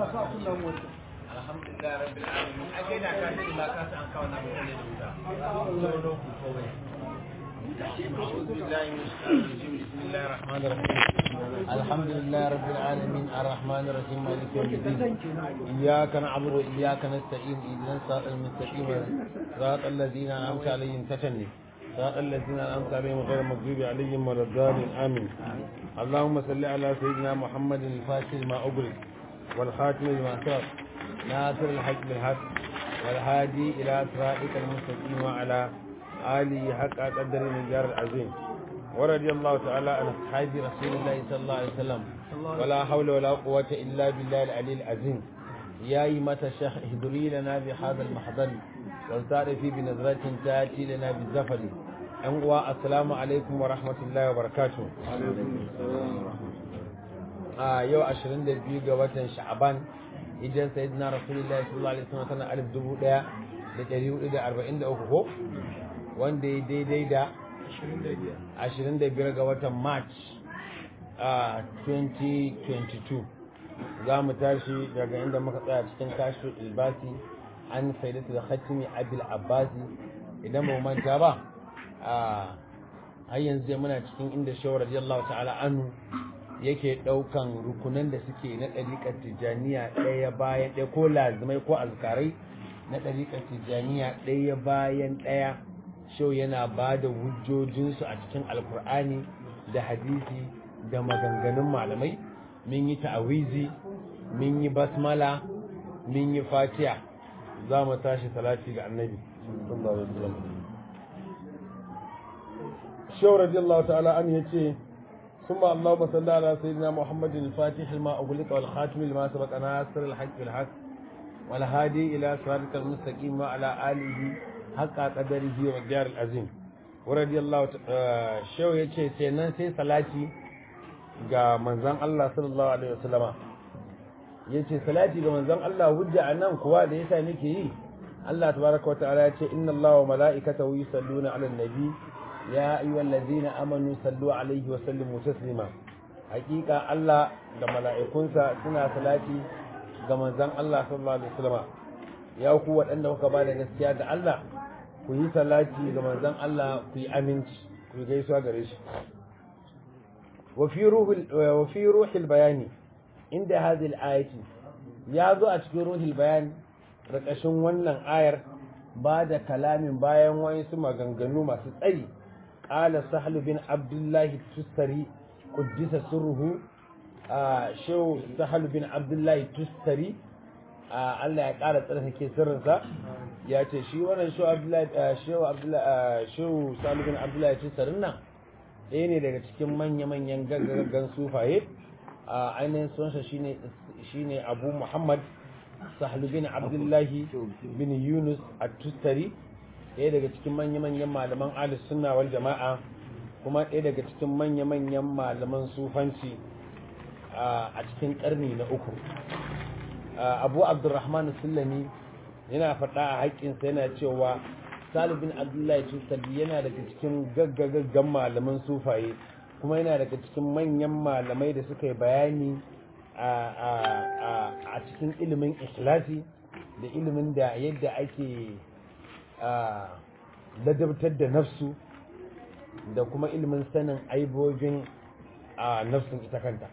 alhamdulillah rabbil alamin a kai na ka ce ma ka san kawo na mutane da wuta sauro ku kawai أعوذ بالله من الشيطان الرجيم بسم الله الرحمن الرحيم الحمد لله رب العالمين الرحمن الرحيم مالك يوم الدين إياك نعبد وإياك نستعين اهدنا الصراط المستقيم صراط الذين أنعمت عليهم تتني صراط الذين أنعمت عليهم غير المغضوب عليهم ولا الضالين آمين اللهم صل على سيدنا محمد الفاتح لما أغلق والخاتم لما سبق ناصر الحق بالحق والهادي إلى صراطك المستقيم وعلى آله حق قدر من جار العظيم ورضي الله تعالى عن أصحاب رسول الله صلى الله عليه وسلم ولا حول ولا قوة إلا بالله العلي العظيم يا إيمة الشيخ اهدري لنا بهذا المحضر والتعرفي بنظرة تأتي لنا بالزفر أنقوى السلام عليكم ورحمة الله وبركاته آه يو أشرين دبيو قوة شعبان idan sayyidina rasulullahi sallallahu alaihi wasallam sana alif dubu daya da dari hudu da arba'in da uku ko wanda ya daidai da 25 ga watan march a 2022 za mu tashi daga inda muka tsaya cikin kashi ilbasi an faidatu da khatimi abil abbasi idan ba manta ba a har yanzu dai muna cikin inda shawar radiyallahu ta'ala anu yake daukan rukunan da suke na ɗariƙar tijjaniya ɗaya bayan ɗaya ko lazimai ko azkarai na ɗariƙar tijjaniya ɗaya bayan ɗaya shau yana ba da hujjojinsu a cikin alkur'ani da hadisi da maganganun malamai min yi ta'awizi min yi basmala min yi fatiya za mu tashi salati ga annabi shau radiyallahu ta'ala an yace ثم اللهم صل على سيدنا محمد الفاتح لما أغلق والخاتم لما سبق ناصر الحق بالحق والهادي إلى صراطك المستقيم وعلى آله حق قدره والجار العظيم ورضي الله شو yace sai nan sai salati ga manzon Allah sallallahu alaihi wasallama yace salati ga manzon Allah hujja anan kuwa da yasa nake yi Allah tabaraka wa ta'ala yace inna Allaha wa mala'ikatahu yusalluna 'alan nabi ya ayyuhallazina amanu sallu alaihi wa sallimu taslima hakika Allah da mala'ikunsa suna salati ga manzon Allah sallallahu alaihi wasallama ya ku waɗanda kuka ba da gaskiya da Allah ku yi salati ga manzon Allah ku yi aminci ku yi gaisuwa gare shi wa fi ruhul wa fi ruhil bayani inda hadhihi al-ayati ya zo a cikin ruhul bayani rakashin wannan ayar ba da kalamin bayan wayansu maganganu masu tsayi قال سهل بن عبد الله التستري قدس سره شو سهل بن عبد الله التستري Allah ya ƙara tsarkake sirrinsa ya ce shi wannan shehu abdullahi shehu abdullahi shehu salibin abdullahi tusarin nan ɗaya ne daga cikin manya-manyan gaggagan sufaye a ainihin sunsa shine shine abu muhammad sahlu bin abdullahi bin yunus at-tustari ɗaya daga cikin manya-manyan malaman ahlus sunna wal jama'a kuma ɗaya daga cikin manya-manyan malaman sufanci a cikin ƙarni na uku abu abdurrahman sulami yana faɗa a haƙƙinsa yana cewa salibin abdullahi tusabi yana daga cikin gaggagaggan malaman sufaye kuma yana daga cikin manyan malamai da suka yi bayani a cikin ilimin ikhlasi da ilimin da yadda ake ladabtar da nafsu da kuma ilimin sanin aibobin a nafsun ita kanta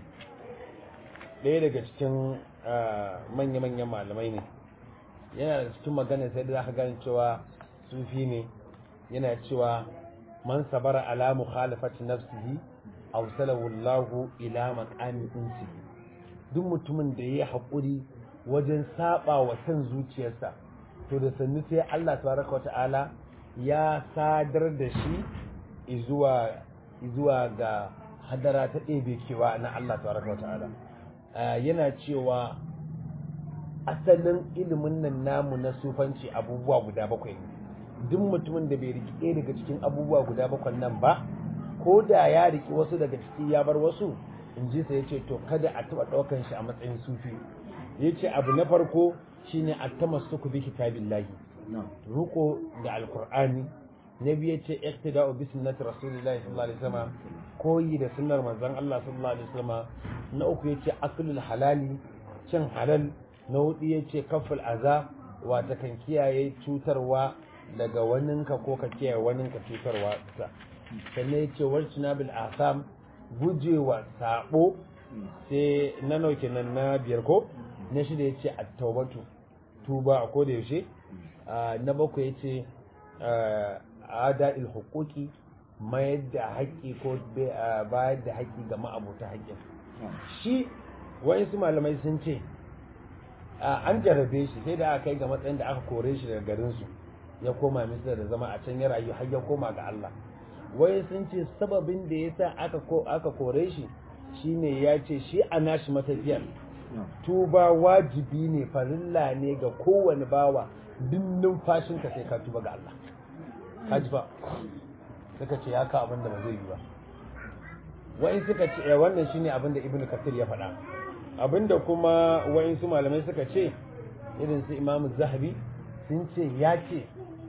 ɗaya daga cikin manya-manyan malamai ne yana da cikin magana sai da za gane cewa sufi ne yana cewa man sabara ala mukhalafati nafsihi awsalahu Allahu ila maqami insi duk mutumin da yayi haƙuri wajen saba wa san zuciyarsa to da sannu sai Allah tabaraka wata'ala ya sadar da shi izuwa izuwa ga hadara ta ɗebe kewa na Allah tabaraka wata'ala yana cewa asalin ilimin nan namu na sufanci abubuwa guda bakwai ne duk mutumin da bai riki ɗaya daga cikin abubuwa guda bakwai nan ba ko da ya riki wasu daga ciki ya bar wasu in ji sa ya ce to kada a taɓa ɗaukan shi a matsayin sufi ya ce abu na farko shine at-tamassuku bi kitabillahi ruko da alqur'ani na biyu yace iqtida'u bi sunnati rasulillahi sallallahu alaihi wasallam koyi da sunnar manzon Allah sallallahu alaihi wasallam na uku yace aklul halali cin halal na hudu ya ce kaful aza wata kan kiyaye cutarwa daga waninka ko ka kiyaye waninka cutarwa ta sannan ya ce warcina bil asam gujewa sabo sai na nauke nan na biyar ko na shida ya ce at-taubatu tuba a koda yaushe na bakwai ya ce ada il hukuki mayar da haƙƙi ko bayar da haƙƙi ga ma'abuta haƙƙin shi wa'insu malamai sun ce an jarabe shi sai da aka kai ga matsayin da aka kore shi daga garinsu ya koma misira da zama a can ya rayu har ya koma ga Allah wai sun ce sababin da ya sa aka kore shi shine ya ce shi a nashi matafiyar tuba wajibi ne farilla ne ga kowane bawa duk numfashinka sai ka tuba ga Allah kaji ba suka ce ya ka abin da ba zai yi ba wa'in suka ce wannan shine abin da ibnu kasir ya faɗa abinda kuma wa'in su malamai suka ce irin su imamu zahabi sun ce ya ce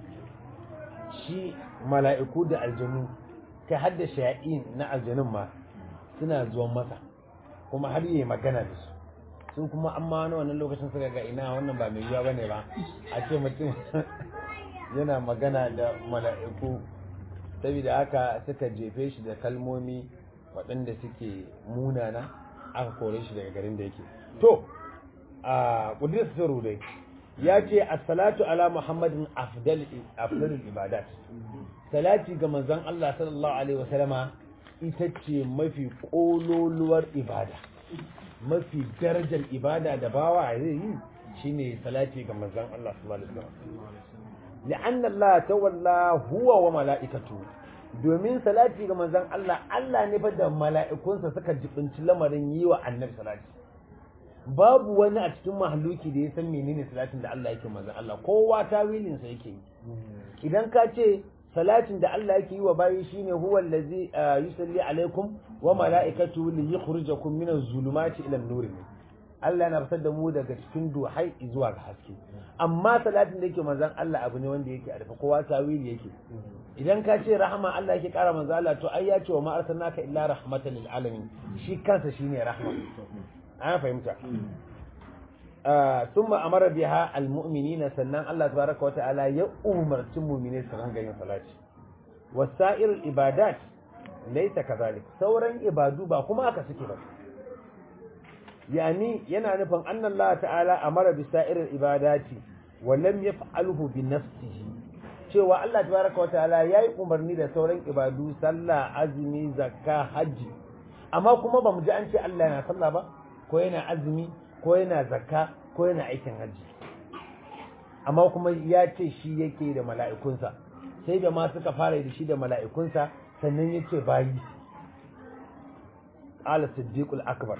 shi mala'iku da aljanu kai har da shaya'in na aljanun ma suna zuwan masa kuma har yi magana da su sun kuma amma wani wannan lokacin suka ga ina wannan ba mai yiwa bane ba a ce mutum yana magana da mala'iku saboda haka suka jefe shi da kalmomi waɗanda suke munana aka kore shi daga garin da yake to a ƙudurar sirru dai ya ce assalatu ala muhammadin afdalul ibadat salati ga manzon Allah sallallahu alaihi wasallama ita ce mafi ƙololuwar ibada mafi darajar ibada da bawa zai yi shine salati ga manzon Allah sallallahu alaihi wasallam li'anna Allah tawalla huwa wa mala'ikatu domin salati ga manzon Allah Allah ne fa da mala'ikunsa suka jibinci lamarin yi wa annabi salati babu wani a cikin mahalluki da ya san menene salatin da Allah yake manzon Allah kowa tawilin sa yake idan ka ce salatin da Allah yake yi wa bayi shine huwa allazi yusalli alaikum wa mala'ikatu li yukhrijakum min az-zulumati ila an-nur Allah yana fitar da mu daga cikin duhai zuwa ga haske amma salatin da yake manzon Allah abu ne wanda yake a rufe kowa tawili yake idan ka ce rahama Allah yake kara manzon Allah to ai ya ce wa ma arsalnaka illa rahmatan lil alamin shi kansa shine rahma an fahimta ثم أمر بها المؤمنين سنن الله تبارك وتعالى يأمر المؤمنين سنن غير صلاة وسائر العبادات ليس كذلك سورا عبادو با كما aka suke ba yani yana nufin anna Allah ta'ala amara bi sa'iril ibadati wa lam yaf'alhu bi nafsihi cewa Allah tabaraka wa ta'ala yayi umarni da sauran ibadu sallah azumi zakka haji amma kuma bamu ji an ce Allah yana sallah ba ko yana azumi ko yana zakka ko yana aikin hajji amma kuma ya ce shi yake da mala'ikunsa sai da ma suka fara da shi da mala'ikunsa sannan ya ce bayi ala siddiqul akbar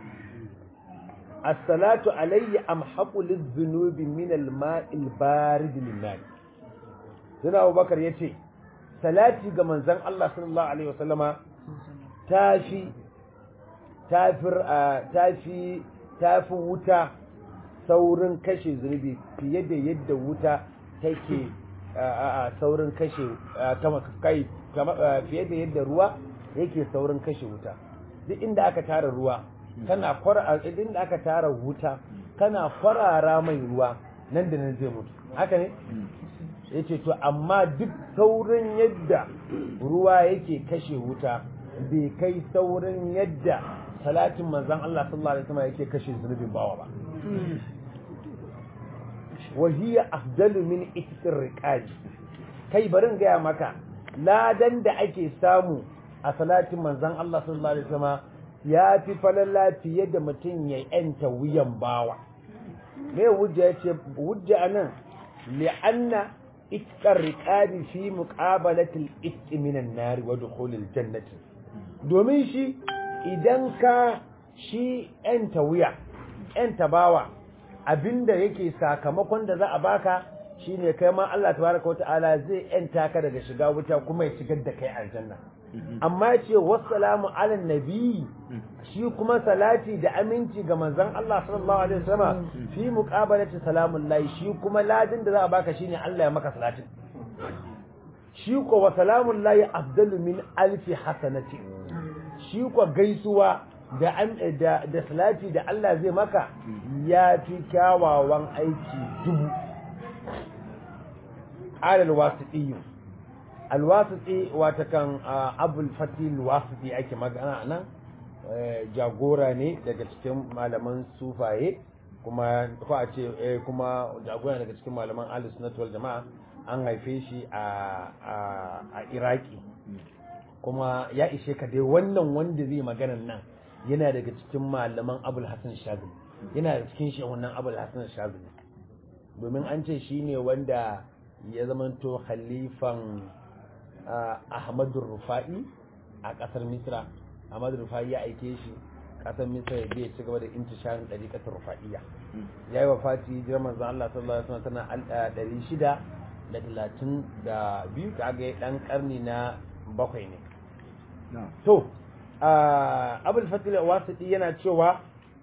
as-salatu alayya amhaqu liz-zunubi min al-ma'il barid lin-nar Sina Abubakar yace salati ga manzon Allah sallallahu alaihi wasallama tafi tafir tafi tafi wuta saurin kashe zunubi fiye da yadda wuta take saurin kashe kai fiye da yadda ruwa yake saurin kashe wuta duk inda aka tara ruwa kana kwara inda aka tara wuta kana kwarara mai ruwa nan da nan zai mutu haka ne yace to amma duk saurin yadda ruwa yake kashe wuta bai kai saurin yadda salatin manzon Allah sallallahu alaihi wasallam yake kashe zunubin bawa ba وهي أفضل من إتك الرقاج kai barin gaya maka ladan da ake samu a salatin manzon Allah sallallahu alaihi wasallam ya fi falala fiye da mutum ya yanta wuyan bawa me wujja yace wujja anan li'anna itkar riqabi fi muqabalati al-itq min an-nar wa dukhul al-jannati domin shi idan ka shi yanta wuya yanta bawa abinda yake sakamakon da za a baka shine kai ma Allah tabaraka wata'ala zai yanta ka daga shiga wuta kuma ya shigar da kai aljanna amma ce wassalamu ala nabi shi kuma salati da aminci ga manzon Allah sallallahu alaihi wasallam fi muqabalati salamun lahi shi kuma ladin da za a baka shine Allah ya maka salatin shi ko wa salamun lahi afdalu min alfi hasanati shi ko gaisuwa da an da da salati da Allah zai maka ya fi kyawawan aiki dubu alal wasiqi alwasiti wata kan abul fatil wasiti ake magana nan jagora ne daga cikin malaman sufaye kuma ko a ce kuma jagora daga cikin malaman ahlus sunnah wal jamaa an haife shi a a iraki kuma ya ishe ka dai wannan wanda zai maganan nan yana daga cikin malaman abul hasan shazili yana da cikin shi wannan abul hasan shazili domin an ce shine wanda ya zamanto khalifan ahmadu rufa'i a kasar misra ahmadu rufa'i ya aike shi kasar misra ya je ci gaba da intisharin ɗariƙatar rufa'iyya ya yi wa fati jiran manzan Allah sallallahu alaihi wasallam tana ɗari shida da talatin da biyu ta ga ɗan ƙarni na bakwai ne to abul fatil wasiti yana cewa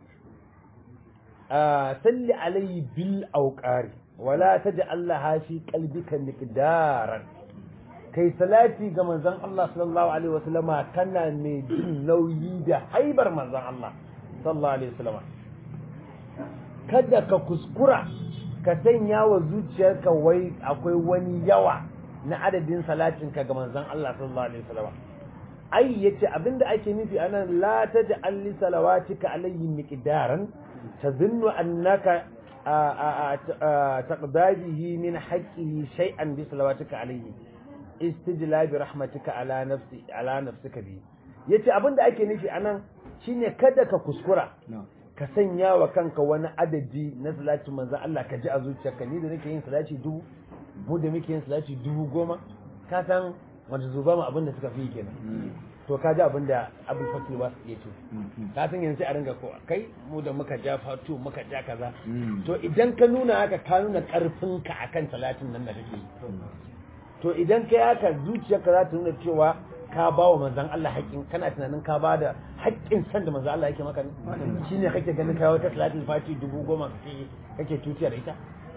salli alayhi bil auqari wala taj'al laha fi qalbika miqdaran kai salati ga manzon Allah sallallahu alaihi wasallama kana mai jin nauyi da haibar manzon Allah sallallahu alaihi wasallama kada ka kuskura ka sanya wa zuciyarka wai akwai wani yawa na adadin salatin ka ga manzon Allah sallallahu alaihi wasallama ai yace abinda ake nufi anan la taj'al li salawatika alayhi miqdaran tadhunnu annaka taqdabihi min haqqihi shay'an bi salawatika alayhi istijla bi rahmatika ala nafsi ala nafsika bi yace abinda ake nufi anan shine kada ka kuskura ka sanya wa kanka wani adadi na salati manzon Allah ka ji a zuciyarka ni da nake yin salati dubu mu da muke yin salati dubu goma ka san wanda zuba mu abinda suka fi kenan to ka ji abinda abin fasil ba su iya ce ka san yanzu a ringa ko kai mu da muka ja fatu muka ja kaza to idan ka nuna haka ka nuna karfinka akan salatin nan da kake yi to idan kai haka zuciyarka za ta nuna cewa ka ba wa manzan Allah haƙƙin kana tunanin ka ba da haƙƙin san da manzan Allah yake maka ne shine kake ganin kai wata salatul fati dubu goma kake kake tutiya da ita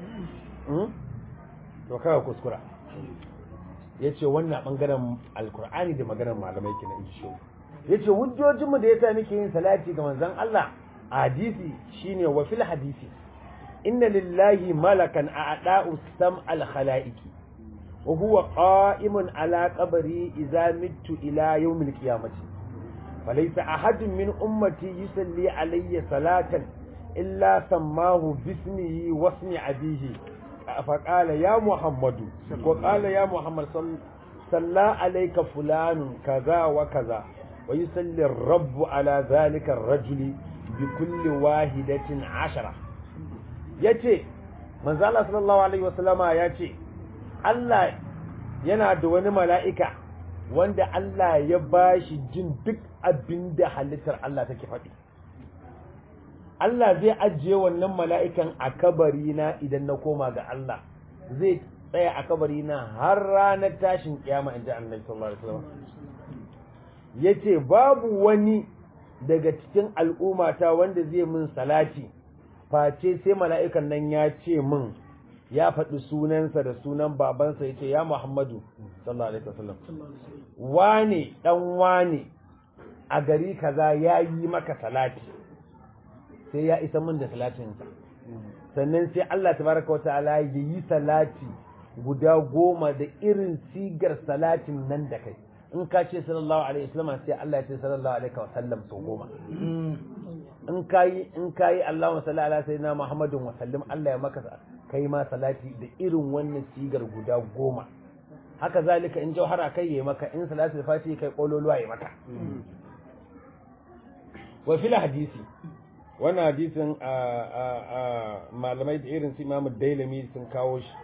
to kaga kuskura yace wannan bangaren alkur'ani da maganar malamai kenan in shi yace hujjojinmu da yasa muke yin salati ga manzan Allah a hadisi shine wa fil hadisi inna lillahi malakan a'da'u sam'al khalaiqi وهو قائم على قبري إذا مت إلى يوم القيامة فليس أحد من أمتي يصلي علي صلاة إلا سماه باسمه واسم أبيه فقال يا محمد وقال يا محمد صلى عليك فلان كذا وكذا ويصلي الرب على ذلك الرجل بكل واحدة عشرة يتي من زال صلى الله عليه وسلم يتي Allah yana da wani mala'ika wanda Allah ya ba shi jin duk abin da halittar Allah take faɗi. Allah zai ajiye wannan mala'ikan a kabari na idan na koma ga Allah, zai tsaya a kabari na har ranar tashin kiyama in ji annabi sallallahu Alaihi wasallam. Ya ce, Babu wani daga cikin al'ummata wanda zai min salati, face sai mala'ikan nan ya ce min ya faɗi sunansa da sunan babansa ya ce ya Muhammadu sallallahu alaihi wasallam wane dan wane a gari kaza ya yi maka salati sai ya isa min da salatinsa sannan sai Allah tabaraka wa ta'ala ya yi salati guda goma da irin sigar salatin nan da kai in ka ce sallallahu alaihi wasallam sai Allah ya ce sallallahu alaihi wasallam sau goma in kayi in kayi Allahumma salli ala sayyidina Muhammadin wa sallim Allah ya maka kai ma salati da irin wannan sigar guda goma haka zalika in jauhara kai yayi maka in salatul fati kai kololuwa yayi maka wa fil hadisi wannan hadisin malamai da irin su Imam Dailami sun kawo shi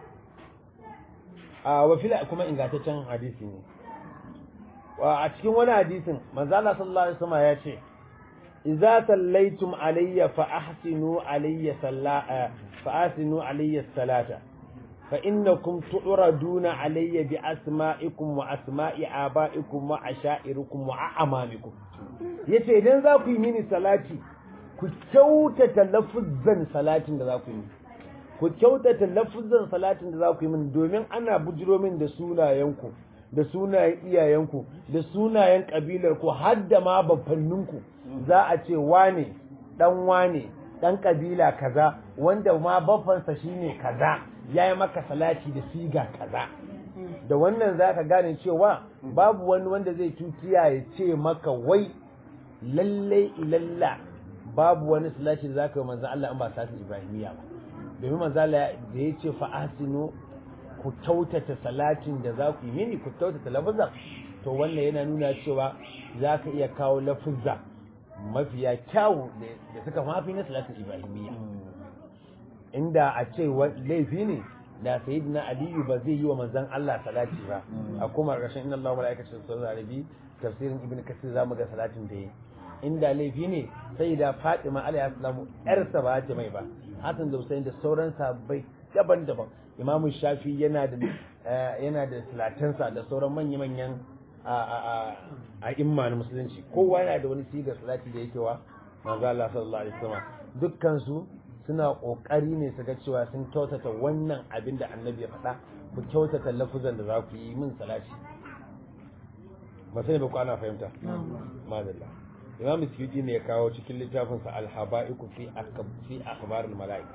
a wa fil kuma ingantaccen hadisi ne a cikin wani hadisin manzo Allah sallallahu alaihi wasallam ya ce idza sallaitum alayya fa ahsinu alayya sallaa fa ahsinu alayya salata fa innakum tu'raduna alayya bi asma'ikum wa asma'i aba'ikum wa asha'irikum wa a'mamikum yace idan za ku yi mini salati ku kyautata lafuzzan salatin da za ku yi ku kyautata lafuzzan salatin da za ku yi mini domin ana bujiro min da sunayenku da sunayen iyayenku da sunayen kabilar ku har da ma bafanninku za a ce wane dan wane dan kabila kaza wanda ma baffansa shine kaza yayi maka salati da siga kaza da wannan zaka gane cewa babu wani wanda zai tutiya ya ce maka wai lalle ilalla babu wani salati da zaka yi manzo Allah in ba salatin ibrahimiya ba domin manzo Allah da ya ce fa asinu ku tautata salatin da za ku yi mini ku tautata lafazan to wannan yana nuna cewa za ka iya kawo lafuzza mafiya kyawu da suka mafi na salatin ibrahimiyya inda a ce laifi ne da sayyidina aliyu ba zai yi wa manzon Allah salati ba a kuma ƙarshen inna Allah malaikatu sallallahu alaihi tafsirin ibn kasir zamu ga salatin da yi inda laifi ne sai da Fatima alaihi salamu yarsa ba ta mai ba Hassan da Hussein da sauran sahabbai daban-daban Imam Shafi yana da yana da salatansa da sauran manya-manyan a imma na musulunci kowa yana da wani sigar salati da yake wa manzo Allah sallallahu alaihi wasallam dukkan su suna kokari ne su ga cewa sun kyautata wannan abin da annabi ya faɗa ku kyautata lafuzan da za ku yi min salati ba sai ba ku ana fahimta madalla imam suyuti ne ya kawo cikin littafinsa al-haba'iku fi fi akhbar al-mala'ik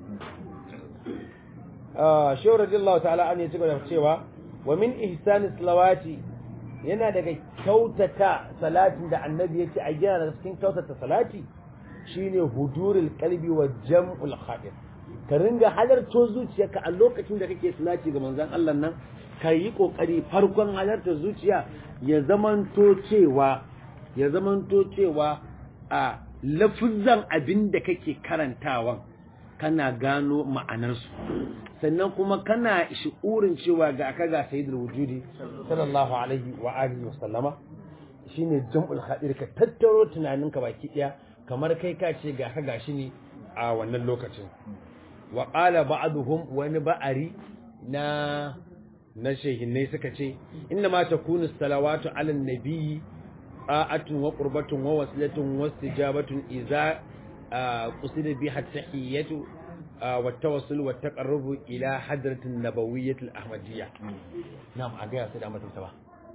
ah shehu radiyallahu ta'ala an ya ci gaba cewa wa min ihsani salawati yana daga kyautata salatin da annabi yake a yana daga cikin kyautata salati shine hudurul qalbi wa jam'ul khadir ka ringa halarto zuciyarka a lokacin da kake salati ga manzon Allah nan ka yi kokari farkon halarta zuciya ya zamanto cewa ya zamanto cewa a lafuzan abin da kake karantawan kana gano ma'anarsu sannan kuma kana shi'urin cewa ga aka ga sayyidul wujudi sallallahu alaihi wa alihi wa sallama shine jam'ul khadir ka tattaro tunaninka baki daya kamar kai ka ce ga ka gashi ne a wannan lokacin wa qala ba'duhum wani ba'ari na na shehinnai suka ce inna ma takunu salawatu ala nabiyyi ta'atun wa qurbatun wa wasilatun wa istijabatun idza qusida biha tahiyatu wa tawassul wa taqarrubu ila hadratin nabawiyyah al-ahmadiyya na'am a ga sai da mutum ta ba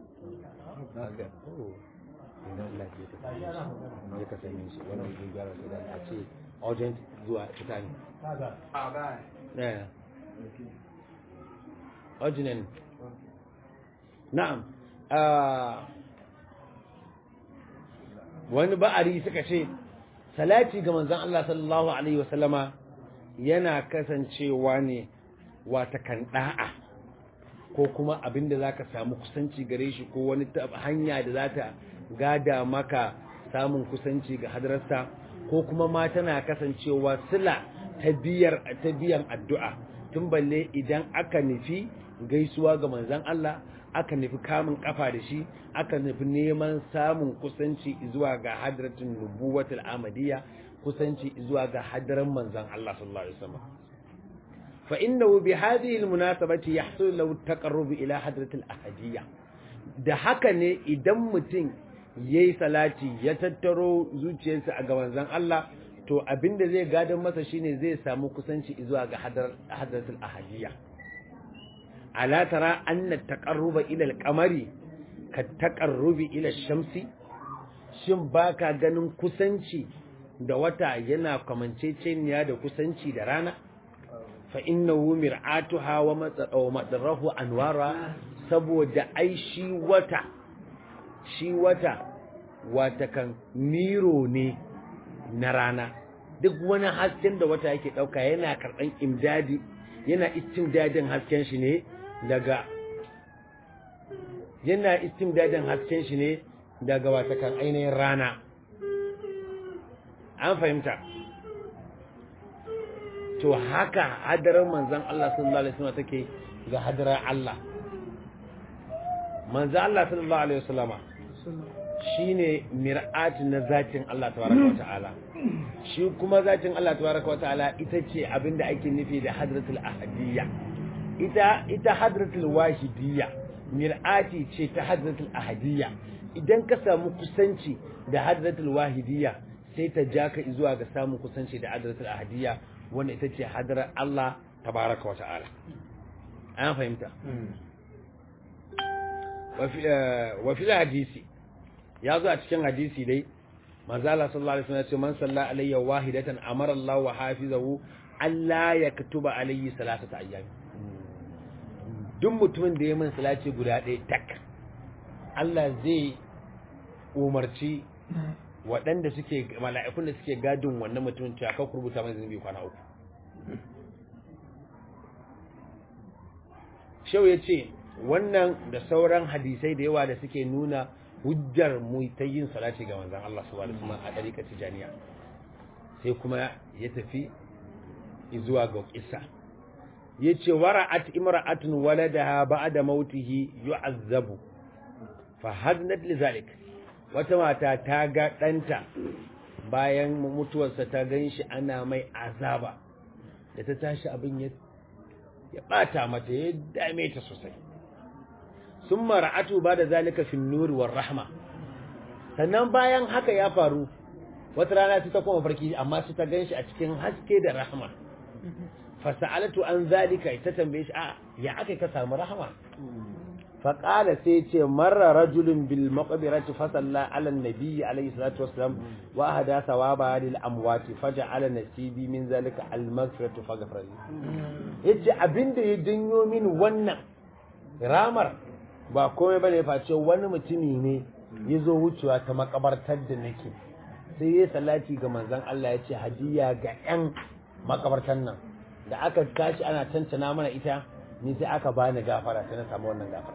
idan Allah ya ta ya ka sani shi wannan zai gyara sai da a ce urgent zuwa fita ne eh urgent na'am wani ba'ari suka ce salati ga manzon Allah sallallahu alaihi wasallama yana kasancewa ne wata kan da'a ko kuma abinda zaka samu kusanci gare shi ko wani hanya da za ta gada maka samun kusanci ga hadararsa ko kuma ma tana kasancewa sila ta biyar ta biyan addu'a tun balle idan aka nufi gaisuwa ga manzon Allah aka nufi kamun kafa da shi aka nufi neman samun kusanci zuwa ga hadratin nubuwatul amadiyya kusanci zuwa ga hadaran manzon Allah sallallahu alaihi wasallam fa innahu bi hadhihi almunasabati yahsul lahu taqarrub ila hadratil ahadiyya da haka ne idan mutum yayi salati ya tattaro zuciyarsa a ga manzon Allah to abinda zai gadan masa shine zai samu kusanci zuwa ga hadratul ahadiyya ala tara anna taqarruba ila al-qamari ka taqarrubi ila shamsi shin baka ganin kusanci da wata yana kamanceceniya da kusanci da rana fa innahu mir'atuha wa madrahu anwara saboda ai shi wata shi wata wata kan miro ne na rana duk wani hasken da wata yake dauka yana karban imdadi yana istimdadin hasken shi ne daga yana istimdadin hasken shi ne daga watakan ainihin rana an fahimta to haka hadarar manzan Allah sallallahu alaihi wasallam take ga hadarar Allah manzan Allah sallallahu alaihi wasallama shine mir'ati na zatin Allah tabaraka wa ta'ala shi kuma zatin Allah tabaraka wa ta'ala ita ce abinda ake nufi da hadratul ahadiyya ita ita hadratul wahidiyya mir'ati ce ta hadratul ahadiyya idan ka samu kusanci da hadratul wahidiyya sai ta ja ka zuwa ga samun kusanci da hadratul ahadiyya wanda ita ce hadrar Allah tabaraka wa ta'ala an fahimta wa fil hadisi ya zo a cikin hadisi dai manzo Allah sallallahu alaihi wasallam ya ce man salla alayya wahidatan amara Allah wa hafizahu Allah ya katuba alayhi salatata ayyam duk mutumin da ya min salati guda ɗaya tak Allah zai umarci waɗanda suke mala'ikun da suke gadin wannan mutumin cewa ka rubuta mai zunubi kwana uku shau ya ce wannan da sauran hadisai da yawa da suke nuna hujjar mu ta yin salati ga manzon Allah subhanahu wa ta'ala a dariƙar tijaniya sai kuma ya tafi zuwa ga kissa yace wara'at imra'atun waladaha ba'da mautihi yu'azzabu fa hadnat lidhalik wata mata ta ga danta bayan mutuwarsa ta ganshi ana mai azaba da ta tashi abin ya ya bata mata ya dame ta sosai summa ra'atu ba'da zalika fi an-nur war rahma sannan bayan haka ya faru wata rana ta koma farki amma sai ta ganshi a cikin haske da rahma fasa'alatu an zalika ita tambaye shi a ya aka ka samu rahama faƙala sai ce marra rajulun bil maqbirati fa salla ala nabiyyi alayhi salatu wassalam wa hada thawaba lil amwati faja'ala nasibi min zalika al maghfiratu faghfir li yace abinda ya janyo min wannan ramar ba komai bane face wani mutumi ne yazo wucewa ta makabartar da nake sai ya salati ga manzon Allah yace hadiya ga yan makabartan nan da aka tashi ana tantana mana ita ni sai aka bani gafara sai na samu wannan gafara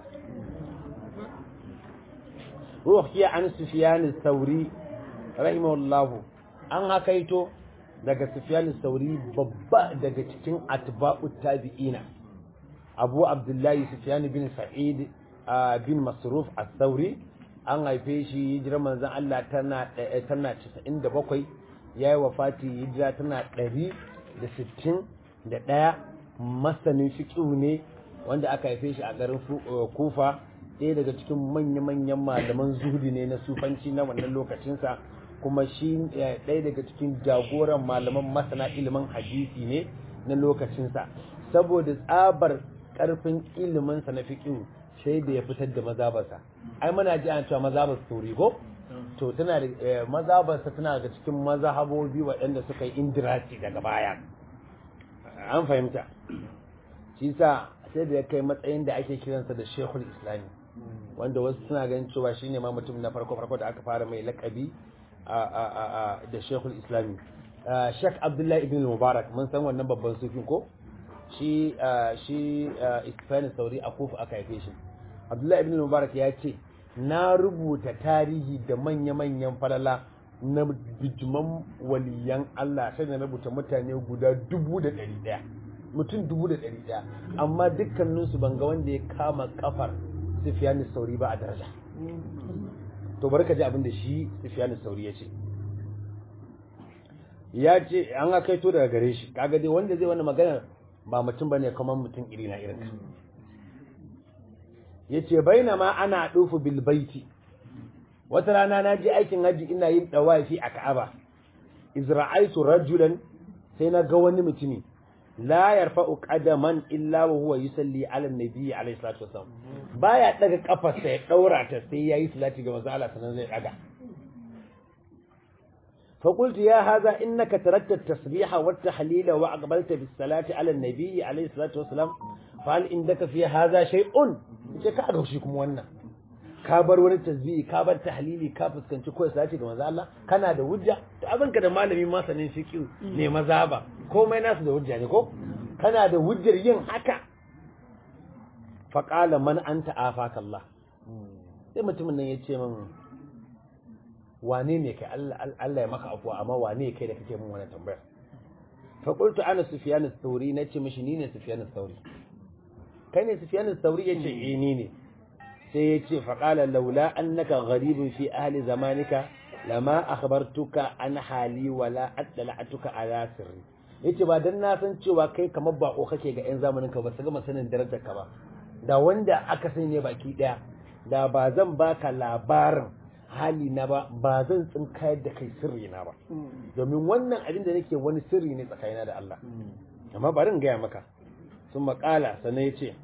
ruhiya an sufyan al-thawri rahimahullah an hakaito daga sufyan al-thawri babba daga cikin atba'u tabi'ina abu abdullahi sufyan bin sa'id bin masruf al-thawri an haife shi hijirar manzon Allah tana tana 97 yayi wafati hijira tana 160 da ɗaya masanin fiƙihu ne wanda aka haife shi a garin kufa ɗaya daga cikin manya-manyan malaman zuhudi ne na sufanci na wannan lokacinsa kuma shi ɗaya daga cikin jagoran malaman masana ilimin hadisi ne na lokacinsa saboda tsabar ƙarfin iliminsa na fiƙihu sai da ya fitar da mazabarsa ai muna ji an cewa mazabar sauri ko to tana da mazabarsa tana daga cikin mazahabobi waɗanda suka yi indirati daga baya an fahimta shi sa sai da ya kai matsayin da ake kiransa da shekul islami wanda wasu suna ganin cewa shi ne ma mutum na farko farko da aka fara mai lakabi da shekul islami shek abdullahi ibn mubarak mun san wannan babban sufin ko shi shi isfani sauri a kufa aka haife shi abdullahi ibn mubarak ya ce na rubuta tarihi da manya-manyan falala na bijiman waliyan Allah sai na rubuta mutane guda dubu da ɗari ɗaya mutum dubu da ɗari ɗaya amma dukkaninsu ban ga wanda ya kama kafar Sufyan Sauri ba a daraja to bari ka ji abin da shi Sufyan Sauri ya ce ya ce an ga kaito daga gare shi kaga dai wanda zai wannan magana ba mutum bane kamar mutum iri na irin ka yace bainama ana dufu bil baiti wata rana na je aikin haji ina yin dawafi a Ka'aba izra'aitu rajulan sai na ga wani mutumi la yarfa'u qadaman illa wa huwa yusalli ala an-nabi alayhi salatu wasallam baya daga kafarsa ya daura ta sai yayi salati ga manzo Allah sanan zai daga فقلت يا هذا إنك تركت التسبيح والتحليل وأقبلت بالصلاة على النبي عليه الصلاة والسلام فهل عندك في هذا شيء ka shi kuma wannan ka bar wani tasbihi ka bar tahlili ka fuskanci ko salati ga manzo Allah kana da hujja to abinka da malami masanin fiqh ne mazaba komai nasu da hujja ne ko kana da hujjar yin haka fa qala man anta afaka Allah sai mutumin nan ya ce min wane ne kai Allah ya maka afuwa amma wane kai da kake min wannan tambayar fa qultu ana sufyan ath-thawri nace mishi ni ne sufyan ath-thawri kai ne sufyan ath-thawri yace eh ni ne sai yace fa qala laula annaka gharibun fi ahli zamanika lama akhbartuka an hali wala adla'atuka ala sirri yace ba dan na san cewa kai kamar bako kake ga yan zamanin ka ba su gama sanin darajar ka ba da wanda aka sani ne baki daya da ba zan baka labarin hali na ba ba zan tsinkayar da kai sirri na ba domin wannan abin da nake wani sirri ne tsakanina da Allah amma bari in gaya maka sun makala sannan ya ce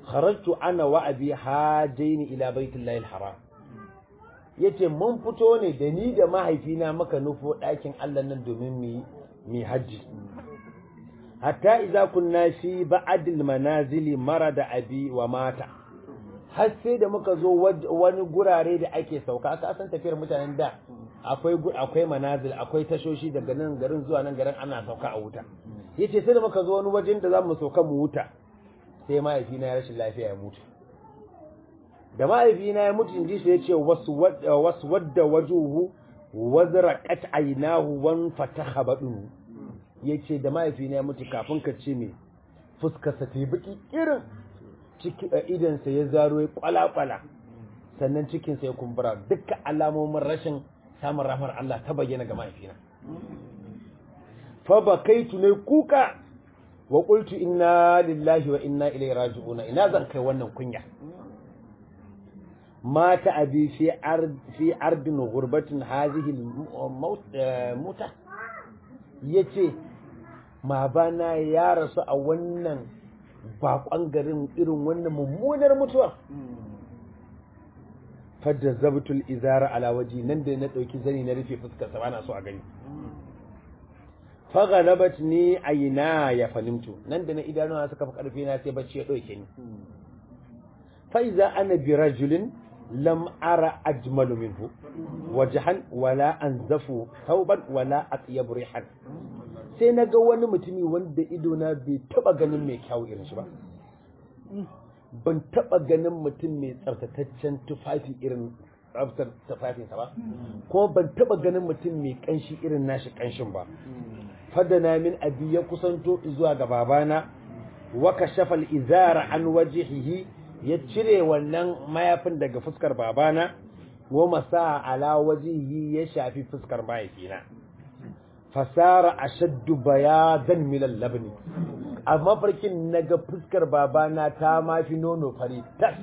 kharajtu ana wa abi hajaini ila baitullahi alharam yace mun fito ne da ni da mahaifina muka nufo ɗakin Allah nan domin mu mi hajji hatta idza kunna fi ba'd almanazili marada abi wa mata har sai da muka zo wani gurare da ake sauka aka san tafiyar mutanen da akwai akwai manazil akwai tashoshi daga nan garin zuwa nan garin ana sauka a wuta yace sai da muka zo wani wajen da zamu sauka mu wuta sai mahaifina ya rashin lafiya ya mutu da mahaifina ya mutu inji shi yace wasu wasu wadda wajuhu wazraqat aynahu wan fataha badun yace da mahaifina ya mutu kafin ka ce me fuskar sa ta baki irin ciki idan sa ya zaro ya kwala-kwala sannan cikin sa ya kumbura dukkan alamomin rashin samun rahmar Allah ta bayyana ga mahaifina fa bakaitu ne kuka wa qultu inna lillahi wa inna ilaihi raji'un ina zan kai wannan kunya mata abi fi ard fi ardin ghurbatin hadhihi muta yace ma bana ya rasu a wannan bakon garin irin wannan mummunar mutuwa fadda zabtul izara ala waji nan da na dauki zani na rufe fuskar sa bana so a gani faghalabat ni aina ya fanimtu nan da na idanuwa suka fi karfi na sai bacci ya dauke ni fa iza ana bi rajulin lam ara ajmalu minhu wajhan wala anzafu thawban wala atyab rihan sai naga wani mutumi wanda ido na bai taba ganin mai kyau irin shi ba ban taba ganin mutum mai tsaftataccen tufafi irin tsaftar tufafinsa ba kuma ban taba ganin mutum mai kanshi irin nashi kanshin ba fadana min abi ya kusanto zuwa ga babana wa kashafa al-izara an wajhihi ya cire wannan mayafin daga fuskar babana wa masa ala wajhihi ya shafi fuskar mahaifina fasara ashaddu bayadan min al-labni amma farkin naga fuskar babana ta mafi nono fari tas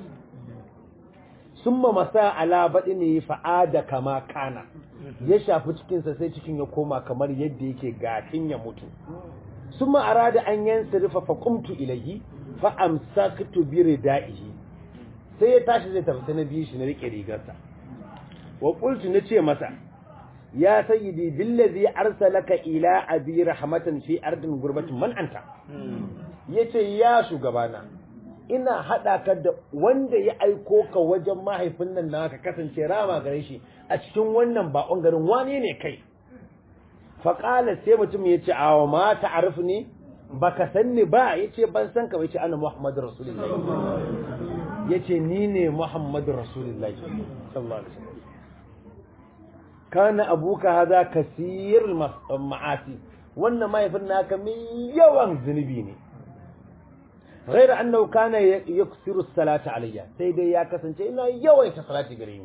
summa masa ala badini fa'ada kama kana ya shafi cikinsa sai cikin ya koma kamar yadda yake gafin ya mutu summa arada an yansarifa fa qumtu ilayhi fa amsaktu bi ridaihi sai ya tashi zai tafi na biyu shi na rike rigarsa wa qultu nace masa ya sayyidi billazi arsalaka ila abi rahmatan fi ardin gurbatin man anta yace ya shugabana ina haɗa ka da wanda ya aiko ka wajen mahaifin nan naka kasance rama gare shi a cikin wannan bakon garin wane ne kai faƙala sai mutum ya ce awa ma ta'arif ne baka san ni ba ya ce ban san ka ba ya ce ana muhammadu rasulullahi ya ce ni ne muhammadu rasulullahi sallallahu alaihi wasallam kana abuka haza kasir ma'asi wannan mahaifin naka mai yawan zunubi ne غير أنه كان يكثر الصلاة علي سيدي يا كسن إنه يويت صلاة قريم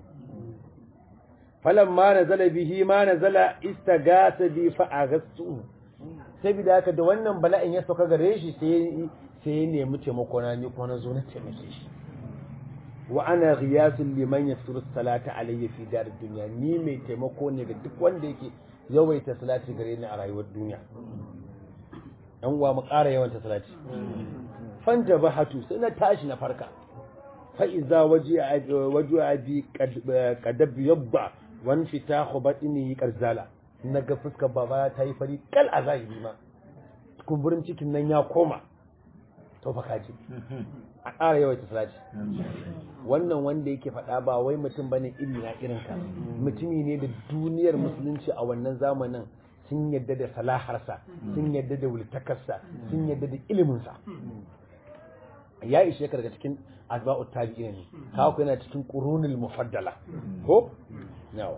فلما نزل به ما نزل استغاث بي فأغثته saboda haka da wannan bala'in ya sauka gare shi sai sai ya nemi taimako na ni kuma na zo na taimake shi wa ana ghiyasul liman yasuru salata alayya fi dar dunya ni mai taimako ne ga duk wanda yake yawaita salati gare ni a rayuwar duniya dan uwa mu ƙara yawaita salati fanta bahatu sai na tashi na farka fa iza waje waje abi kadab yabba wan fitahu batni karzala naga fuskar baba ta yi fari kal a zahiri ma kumburin cikin nan ya koma to fa kaji a ƙara yawaita salati wannan wanda yake faɗa ba wai mutum bane iri na irin ka mutumi ne da duniyar musulunci a wannan zamanin sun yadda da salaharsa sun yadda da wultakarsa sun yadda da iliminsa ya ishe ka daga cikin azba'ut tabi'in ne kawo ku yana cikin qurunul mufaddala ko yawa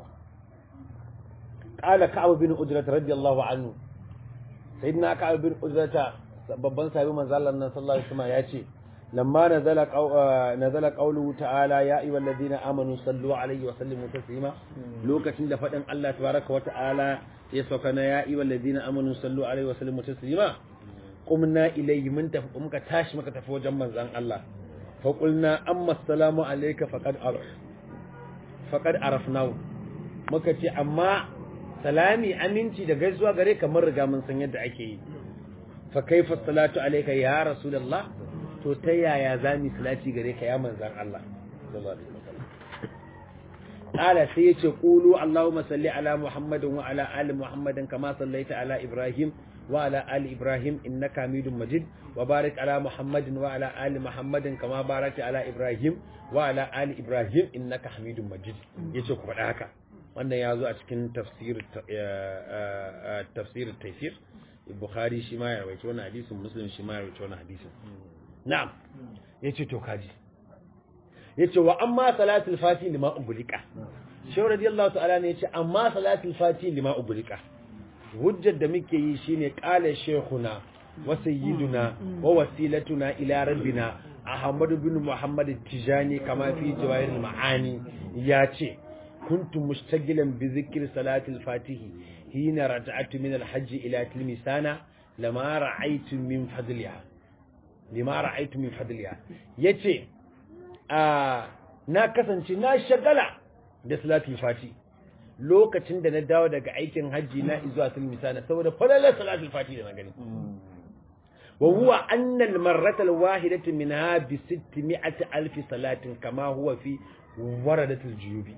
qala ka'ab bin ujrat radiyallahu anhu sayyidina ka'ab bin ujrat babban sahabi manzo Allah nan sallallahu alaihi wasallam ya ce lamma nazala nazala qawluhu ta'ala ya ayyuhal ladina amanu sallu alaihi wa sallimu taslima lokacin da fadin Allah tabaraka wa ta'ala ya sauka na ya ayyuhal ladina amanu sallu alaihi wa sallimu taslima qumna ilayhi mun tafi muka tashi muka tafi wajen manzon Allah fa qulna amma assalamu alayka faqad araf faqad arafnahu muka ce amma salami aminci da gaisuwa gare ka mun riga mun san yadda ake yi fa kaifa salatu alayka ya rasulullah to ta yaya za mu salati gare ka ya manzan Allah sallallahu alaihi wasallam qala sai yace qulu allahumma salli ala muhammadin wa ala ali muhammadin kama sallaita ala ibrahim wa ala ali ibrahim innaka hamidum majid wa barik ala muhammadin wa ala ali muhammadin kama barakta ala ibrahim wa ala ali ibrahim innaka hamidum majid yace ku faɗa haka wannan ya zo a cikin tafsir tafsir taysir bukhari shi ma ya rawaito wannan hadisin muslim shi ma ya rawaito wannan hadisin na'am yace to kaji yace wa amma salatul fati lima ubulika shehu radiyallahu ta'ala ne yace amma salatul fati lima ubulika hujjar da muke yi shine qala shaykhuna wa sayyiduna wa wasilatuna ila rabbina ahmad bin muhammad tijani kama fi jawahir maani yace kuntu mustaqilan bi dhikri salatul fatihi hina raja'tu min al-hajj ila tilmisana lama ra'aytu min fadliha lima ra'aytu min fadliha yace a na kasance na shagala da salatul fati lokacin da na dawo daga aikin hajji na zuwa tilmisana saboda falalar salatul fati da na gani wa huwa anna al-marrata al-wahidatu minha bi 600 alf salatin kama huwa fi waradatul juyubi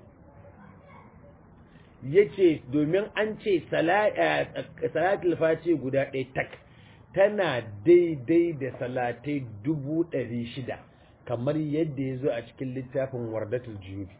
yace domin an ce salatul fati guda ɗaya tak tana daidai da salatai dubu ɗari shida kamar yadda ya zo a cikin littafin wardatul juyubi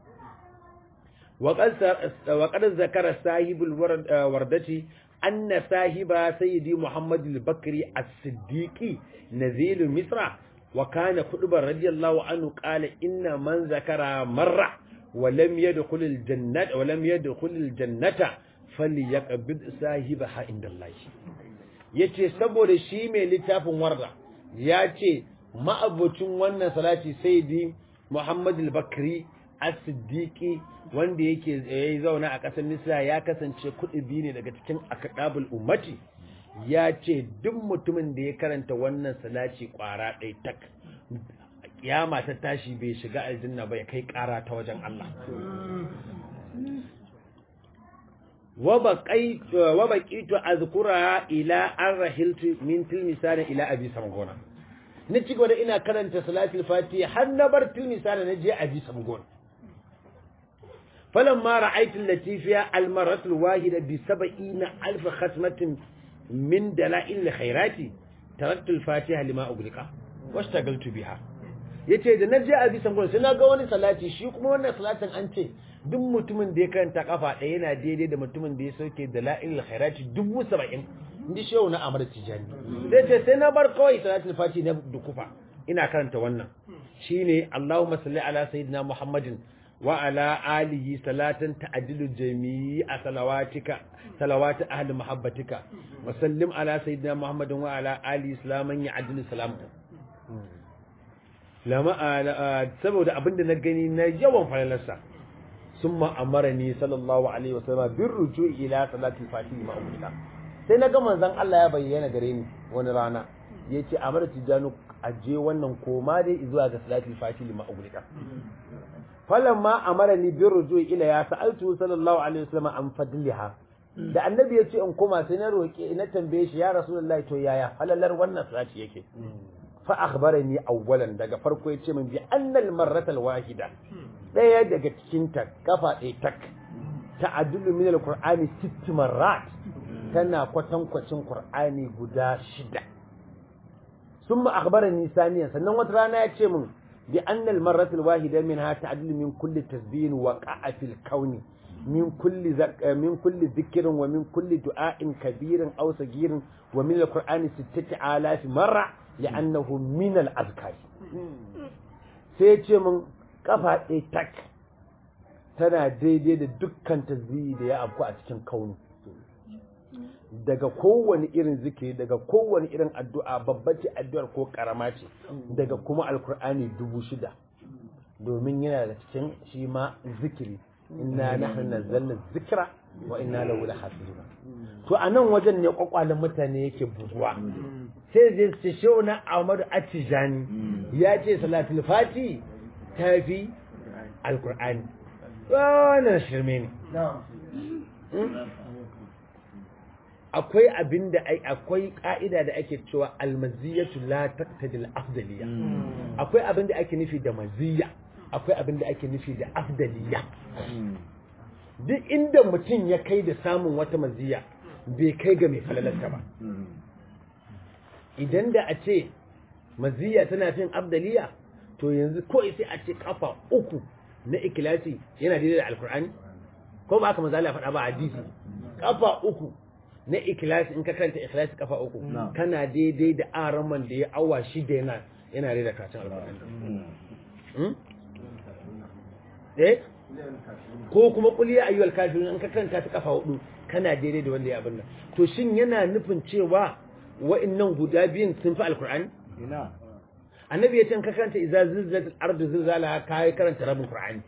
waƙar zakara sahibul wardati anna sahiba sayyidi muhammad al-bakri as-siddiqi nazil misra wa kana khutbar radiyallahu anhu qala inna man zakara marra wa lam yadkhul al-jannata wa lam yadkhul al-jannata falyaqbid sahibaha indallahi yace saboda shi mai littafin warda ya ce ma'abocin wannan salati sayyidi muhammad al-bakri as-siddiqi wanda yake yayi zauna a ƙasar Misra ya kasance kuɗi ne daga cikin akadabul ummati ya ce duk mutumin da ya karanta wannan salati ƙwara ɗaya tak kiyama ta tashi bai shiga aljanna ba ya kai ƙara ta wajen Allah wa baqitu azkura ila an rahiltu min tilmisana ila abi samgona ni ci gaba da ina karanta salatul fatiha har na bar tilmisana na je abi samgona فلما رأيت التي فيها المرة الواحدة بسبعين ألف ختمة من دلائل الخيرات تركت الفاتحة لما أغلق واشتغلت بها yace da na je a bisan gurin sai na ga wani salati shi kuma wannan salatin an ce duk mutumin da ya karanta kafa ɗaya yana daidai da mutumin da ya sauke da la'il khairati dubu saba'in inda shehu na amar tijani sai ce sai na bar kawai salatin fati na dukufa ina karanta wannan shine Allahumma salli ala sayyidina Muhammadin وعلى آله صلاة تعدل جميع صلواتك صلوات أهل محبتك وسلم على سيدنا محمد وعلى آله سلاما يعدل سلامته lama saboda abinda na gani na yawan falalarsa sun ma'amara ni sallallahu alaihi wasallam bin ruju ila salatul fatih ma umrika sai na ga manzon Allah ya bayyana gare ni wani rana yace amara tijanu aje wannan koma dai zuwa ga salatul fatih ma umrika falamma amarani bi rujui ila ya sa'altu sallallahu alaihi wasallam an fadliha da annabi ya ce in koma sai na roke na tambaye shi ya rasulullahi to yaya falalar wannan salati yake fa akhbarani awwalan daga farko ya ce min bi annal marrata alwahida daya daga cikin ta kafa ɗaya tak ta'addulu min alqur'ani sitt marrat tana kwatankwacin qur'ani guda shida summa akhbarani saniyan sannan wata rana ya ce min بأن المرة الواحدة منها تعدل من كل تسبيح وقع في الكون من كل ذك من كل ذكر ومن كل دعاء كبير أو صغير ومن القرآن ستة آلاف مرة لأنه من الأذكار سيتي من كفا تك tana daidai da dukkan tasbihi da ya afku a cikin kauni daga kowane irin zikiri daga kowane irin addu'a babba ce addu'ar ko karama ce daga kuma alkur'ani dubu shida domin yana da cikin shi ma zikiri inna nahnu nazzalna zikra wa inna lahu lahafizun to a nan wajen ne kwakwalen mutane yake buguwa sai je su shehu na Ahmadu Atijani ya ce salatul fati ta fi alkur'ani wannan shirme ne akwai abin da ai akwai ka'ida da ake cewa almaziyatu la taqtadil afdaliya akwai abin da ake nufi da maziya akwai abin da ake nufi da afdaliya duk inda mutum ya kai da samun wata maziya bai kai ga mai falalarta ba idan da a ce maziya tana fin afdaliya to yanzu ko sai a ce kafa uku na ikilasi yana daidai da alkur'ani ko ba haka manzo Allah faɗa ba hadisi kafa uku na ikilasi in ka karanta ikilasi kafa uku kana daidai da araman da ya awa shida yana yana daidai da karatun alkur'ani eh ko kuma qul ya ayyuhal kafirun in ka karanta ta kafa hudu kana daidai da wanda ya abin nan to shin yana nufin cewa wa'annan guda biyun sun fi alkur'ani ina annabi ya ce ka karanta idza zilzalat al-ardu zilzalaha kai karanta rabin qur'ani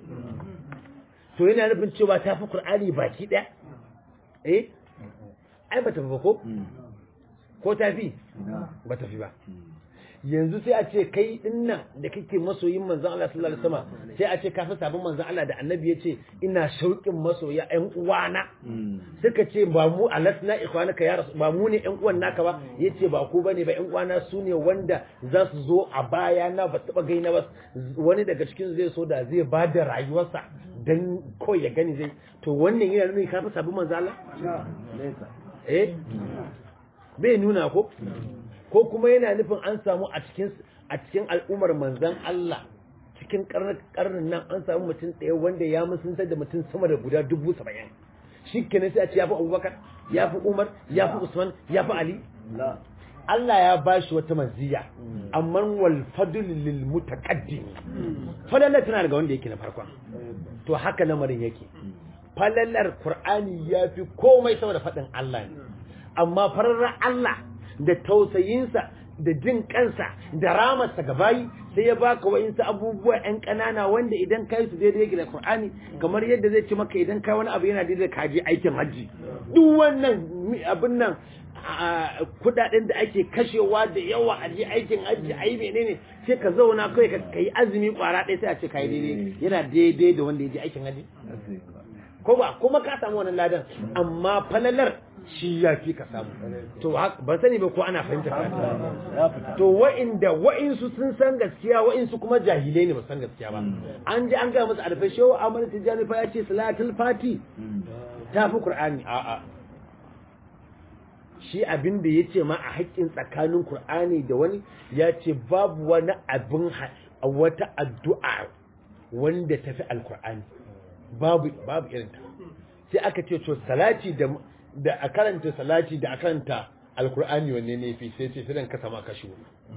to yana nufin cewa ta fi qur'ani baki daya eh ai bata fi ba ko ko ta fi bata fi ba yanzu sai a ce kai dinnan da kake masoyin manzon Allah sallallahu alaihi wasallam sai a ce ka fi sabon manzon Allah da annabi ya ce ina shauƙin masoya ƴan uwana suka ce ba mu alasna ikhwanaka ya rasu ba mu ne ƴan uwan naka ba yace ba ku bane ba ƴan uwana su ne wanda za su zo a baya na ba taba gaina ba wani daga cikin zai so da zai ba da rayuwarsa dan kawai ya gani zai to wannan yana nuna ka fi sabon manzon Allah eh bai nuna ko ko kuma yana nufin an samu a cikin a cikin al'ummar manzon Allah cikin karnin nan an samu mutum ɗaya wanda ya musunta da mutum sama da guda dubu saba'in shi kenan sai a ce ya fi abubakar ya fi umar ya fi usman ya fi ali Allah ya ba shi wata maziya amma wal fadl lil mutaqaddim falalar tana daga wanda yake na farkon to haka lamarin yake falalar qur'ani ya fi komai saboda faɗin Allah ne amma fararra Allah da tausayinsa da jin kansa da ramarsa ga bayi sai ya baka wa'insu abubuwa yan ƙanana wanda idan kai su daidai yake da Qur'ani kamar yadda zai ci maka idan kai wani abu yana daidai ka je aikin hajji duk wannan abin nan kudaden da ake kashewa da yawa a je aikin hajji ayi menene sai ka zauna kai ka yi azumi kwara ɗaya sai a ce ka yi daidai yana daidai da wanda ya je aikin hajji ko ba kuma ka samu wannan ladan amma falalar shi ya fi ka samu to ban sani ba ko ana fahimta ka to wa'inda wa'insu sun san gaskiya wa'insu kuma jahilai ne ba san gaskiya ba an ji an ga musu arfa shehu Ahmad Tijani fa ya ce salatul fati ta fi Qur'ani a'a shi abin da ya ce ma a haƙƙin tsakanin Qur'ani da wani ya ce babu wani abin wata addu'a wanda tafi alkur'ani babu babu irin ta sai aka ce to salati da da a karanta salati da a karanta alkur'ani wanne ne fi sai ce sai ka sama kashi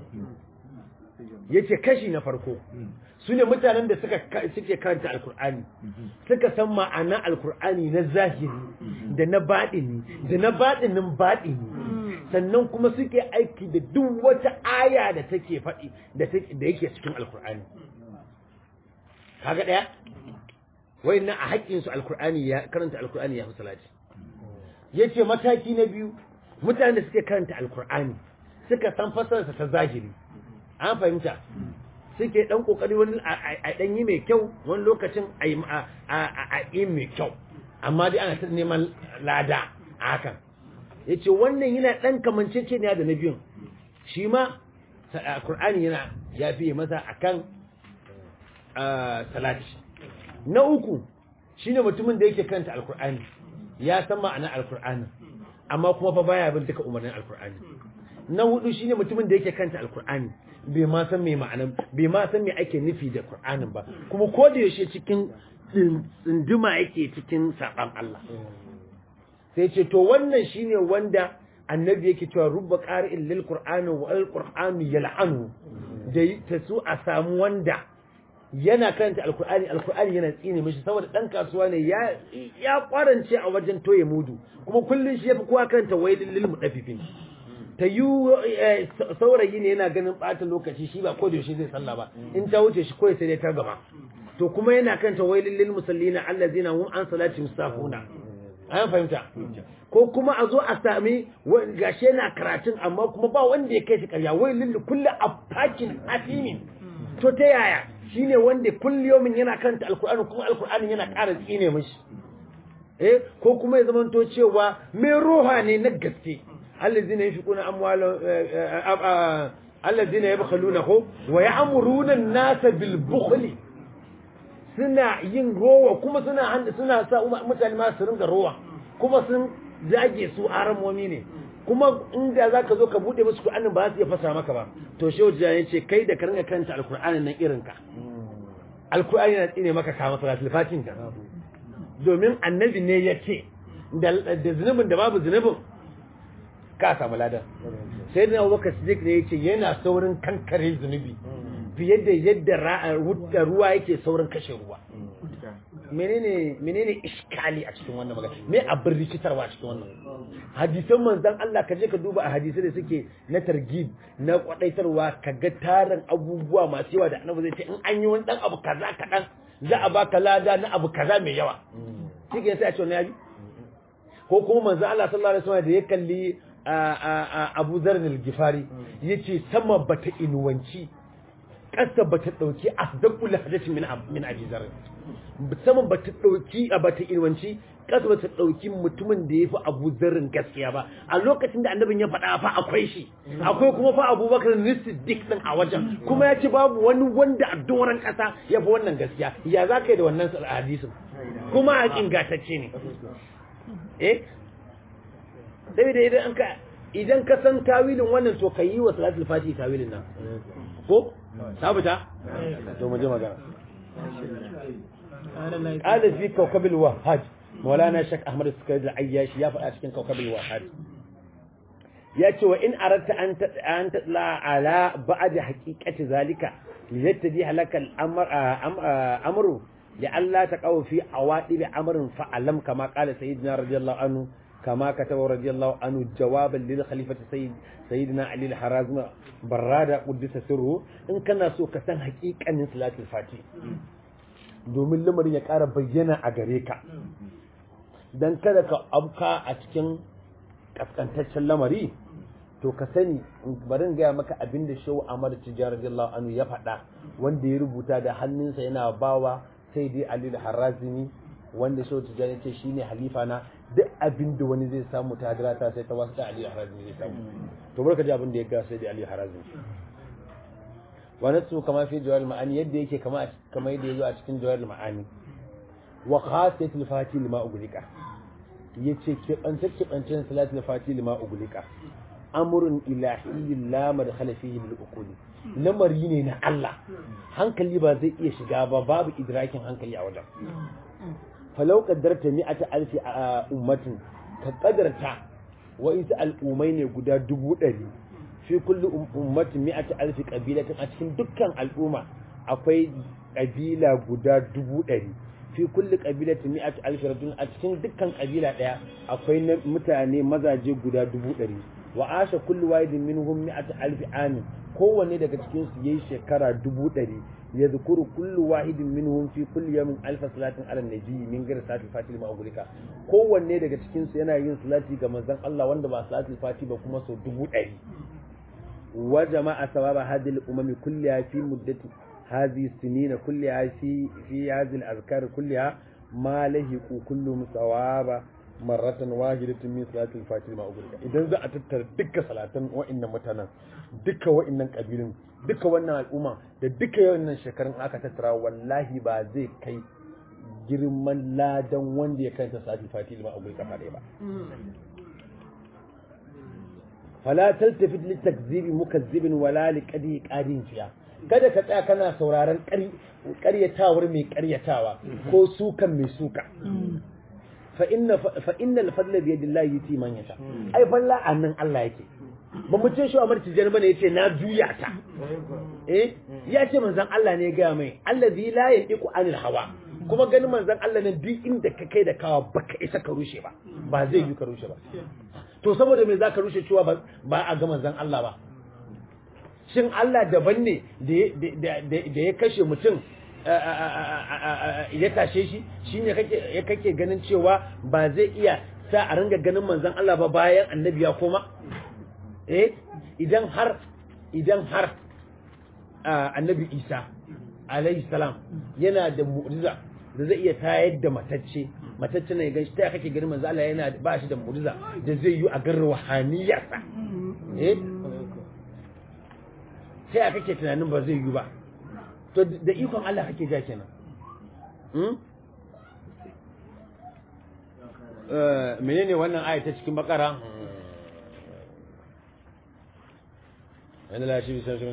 yace kashi na farko su ne mutanen da suka suke karanta alkur'ani suka san ma'ana alkur'ani na zahiri da na baɗini da na baɗinin baɗini sannan kuma suke aiki da duk wata aya da take faɗi da da yake cikin alkur'ani kaga ɗaya wayannan a haƙƙinsu alkur'ani ya karanta alkur'ani ya fi salati yace mataki na biyu mutanen da suke karanta alkur'ani suka san fasararsa ta zahiri an fahimta suke dan kokari wani a dan yi mai kyau wani lokacin a yi a yi mai kyau amma dai ana ta neman lada a hakan yace wannan yana dan kamancece ne da na biyun shi ma alkur'ani yana ya fiye masa akan salati na uku shine mutumin da yake karanta alkur'ani ya san ma'anar alkur'ani amma kuma fa baya bin duka umarnin alkur'ani na hudu shine mutumin da yake karanta alkur'ani bai ma san me ma'anar bai ma san me ake nufi da qur'anin ba kuma ko da yaushe cikin tsinduma yake cikin saban Allah sai ce to wannan shine wanda annabi yake cewa rubba qari'in lil qur'ani wa al qur'anu yal'anu da ta su a samu wanda yana karanta alkur'ani alkur'ani yana tsine mishi saboda dan kasuwa ne ya ya kwarance a wajen toye mudu kuma kullun shi yafi kowa karanta wailil lil mudaffifin ta yi saurayi ne yana ganin bata lokaci shi ba ko da yaushe zai sallah ba in ta wuce shi kawai sai dai ta gaba to kuma yana karanta wailil lil musallina allazina hum an salati mustafuna an fahimta ko kuma a zo a sami gashi yana karatun amma kuma ba wanda ya kai shi karya wailil kulli afakin asimin to ta yaya shine wanda kulliyomin yana karanta alkur'ani kuma alkur'ani yana ƙara tsine mishi eh ko kuma ya zamanto cewa mai roha ne na gaske allazina yashquna amwala allazina yabkhaluna ko wa ya'muruna an-nasa bil bukhli suna yin rowa kuma suna suna sa mutane ma su ringa rowa kuma sun zage su aramomi ne kuma inda zaka zo ka bude musu Qur'anin ba za su iya fasa maka ba to shehu ya ce kai da ka ringa karanta alqur'anin nan irin ka alqur'ani yana tsine maka kama salatul fatin ka domin annabi ne ya ce da zunubin da babu zunubin ka samu ladan sai da abubakar siddiq ne ya ce yana saurin kankare zunubi fiye da yadda ruwa yake saurin kashe ruwa menene menene iskali a cikin wannan magana me abin rikitarwa a cikin wannan hadisan manzon Allah ka je ka duba a hadisai da suke na targib na kwadaitarwa ka ga tarin abubuwa masu yawa da annabi zai ce in an yi wani dan abu kaza kadan za a baka lada na abu kaza mai yawa shi ke sai a ce wani yabi ko kuma manzon Allah sallallahu alaihi wasallam da ya kalli Abu Dharr al-Ghifari yace sama bata inuwanci ƙasa ba ta ɗauki a zaɓula hajjaci min ajizar saman ba ta ɗauki a ba ta ilwanci ƙasa ba ta ɗauki mutumin da ya fi abu zarrin gaskiya ba a lokacin da annabin ya faɗa fa akwai shi akwai kuma fa abubakar nisiddik ɗin a wajen kuma ya ce babu wani wanda a doron ƙasa ya fi wannan gaskiya ya za ka yi da wannan hadisin kuma a ingantacce ne eh sai da idan ka idan ka san tawilin wannan to ka yi wa salatul fati tawilin nan ko sabita to mu je magana qala fi kawkab al-wahhaj maulana shak ahmad as-sukari al-ayyashi ya faɗa cikin kawkab al-wahhaj ya ce wa in aratta an an tatla ala ba'd haqiqati zalika liyattadi halaka al-amr amru لألا تقعوا في عواطب أمر فألم كما قال سيدنا رضي الله عنه كما كتب رضي الله عنه جوابا للخليفة سيد سيدنا علي الحرازم برادة قدس سره إن كان سو كسان حقيقة من صلاة الفاتح domin lamarin ya ƙara bayyana a gare ka don kada ka abka a cikin ƙasƙantaccen lamari to ka sani barin gaya maka abin da shawu amar tijjar radiyallahu anhu ya faɗa wanda ya rubuta da hannunsa yana bawa sai dai ali harazimi wanda shawu tijjar ya ce shine halifa na duk abin da wani zai samu ta hadirata sai ta wasu da Ali Harazmi zai samu to barka ji abin da ya ga sai da Ali Harazmi wa nasu kama fi jawar ma'ani yadda yake kama kama yadda yazo a cikin jawar ma'ani wa khasatul fati lima ugulika yace ke bance ke bance salatul fati lima ugulika amrun ilahi la madkhala fihi lil uquli lamari ne na Allah hankali ba zai iya shiga ba babu idrakin hankali a wajen falau kaddarta mi'ata alfi a ummatin ka kadarta wa'insu al'ummai ne guda dubu ɗari fi kulli ummatin mi'ata alfi ƙabilatin a cikin dukkan al'umma akwai ƙabila guda dubu ɗari fi kulli ƙabilatin mi'ata alfi rajul a cikin dukkan ƙabila ɗaya akwai mutane mazaje guda dubu ɗari wa asha kullu wahidin minhum mi'ata alfi amin kowanne daga cikin su yayi shekara dubu ɗari يذكر كل واحد منهم في كل يوم ألف صلاة على النبي من غير صلاة الفاتحة ما أقول لك kowanne daga cikin su yana yin salati ga manzon Allah wanda ba salatul fati ba kuma so dubu ɗari wa jama'a sawaba hadhihi al-umam kulliha fi muddati hadhihi sinina kulliha fi fi hadhihi al-azkar kulliha ma lahiqu kullu musawaba marratan wahidatin min salatul fati ma ugulka idan za a tattara dukkan salatan wa'annan mutanen duka wa'annan kabilun duka wannan al'umma da duka wannan shekarun aka tattara wallahi ba zai kai girman ladan wanda ya kanta salatul fati ma ugulka fa ba fala taltafit li takzibi mukazzibin wala li qadi qadin fiya kada ka tsaya kana sauraron ƙaryatawar mai ƙaryatawa ko sukan mai suka فإن فإن الفضل بيد الله يتي من يشاء أي فلا أنن الله yake ba mu ce shi Umar Tijani bane yace na juya ta eh ya ce manzon Allah ne ga mai allazi la yandiku anil hawa kuma ganin manzon Allah ne duk inda ka kai da kawa baka isa ka rushe ba ba zai yi ka rushe ba to saboda me zaka rushe cewa ba a ga manzon Allah ba shin Allah daban ne da ya kashe mutum ya tashe shi shi ne kake ganin cewa ba zai iya sa a ringa ganin manzan Allah ba bayan annabi ya koma eh idan har idan har annabi Isa alayhi salam yana da mu'jiza da zai iya tayar da matacce matacce ne ya ganshi ta kake ganin manzo Allah yana ba shi da mu'jiza da zai yi a gan ruhaniyarsa eh sai kake tunanin ba zai yi ba to da ikon Allah kake ja kenan hmm? menene wannan aya ta cikin bakara wanda la shi bisan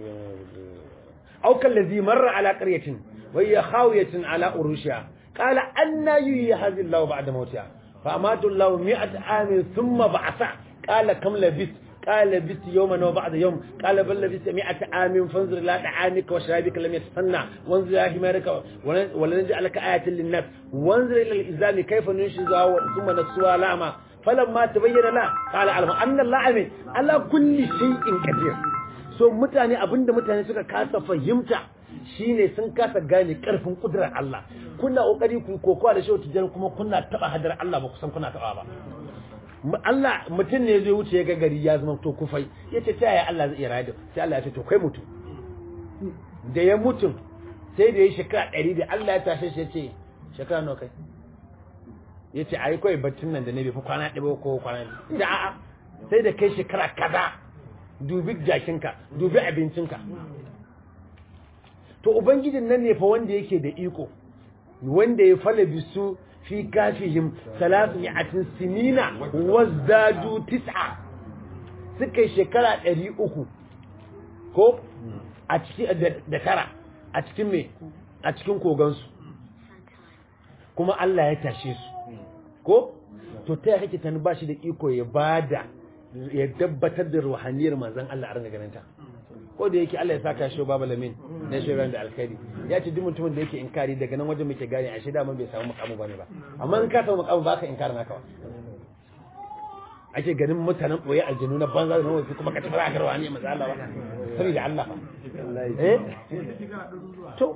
aw kallazi marra ala qaryatin wa hiya khawiyatin ala urushiha qala anna yuhyi hadhihi Allah ba'da mawtiha fa amatu Allah mi'at amin thumma ba'atha qala kam labith قال لبثت يوما وبعد يوم قال بل لبثت مئة عام فانظر إلى طعامك وشرابك لم يتسنى وانظر إلى حمارك ولنجعلك آية للناس وانظر إلى الإزام كيف ننشزها ثم نكسوها لعما فلما تبين له قال علم أن الله علم على كل شيء قدير so mutane abinda mutane suka kasa fahimta shine sun kasa gane karfin kudurar Allah kuna kokari ku kokowa da shehu tijjar kuma kuna taba hadar Allah ba kusan kuna taba ba Allah mutum ne zai wuce ya ga gari ya zama to kufai ya ce ta yaya Allah zai iya rayar sai Allah ya ce to kai mutum da ya mutum sai da ya shekara ɗari da Allah ya tashe shi ya ce shekara nawa kai ya ce ai kawai baccin nan da ne bai fi kwana ɗaya ko kwana biyu da a'a sai da kai shekara kaza dubi jakinka dubi abincinka to ubangijin nan ne fa wanda yake da iko wanda ya fala bisu fi kafihim salasmi'atin sinina wazdadu tis'a suka yi shekara ɗari uku ko a cikin da tara a cikin me a cikin kogansu kuma Allah ya tashe su ko to ta yake kake tani bashi da iko ya bada ya dabbatar da ruhaniyar manzon Allah a ranga ganin ta ko da yake Allah ya saka shi baba lamin na shi da alkhairi ya ce duk mutumin da yake inkari daga nan wajen muke gane a shida man bai samu mukamu bane ba amma in ka samu mukamu ba ka inkari naka ba ake ganin mutanen boye aljinu na banza da wasu kuma ka tafi aka rawani manzo Allah ba saboda Allah ba eh to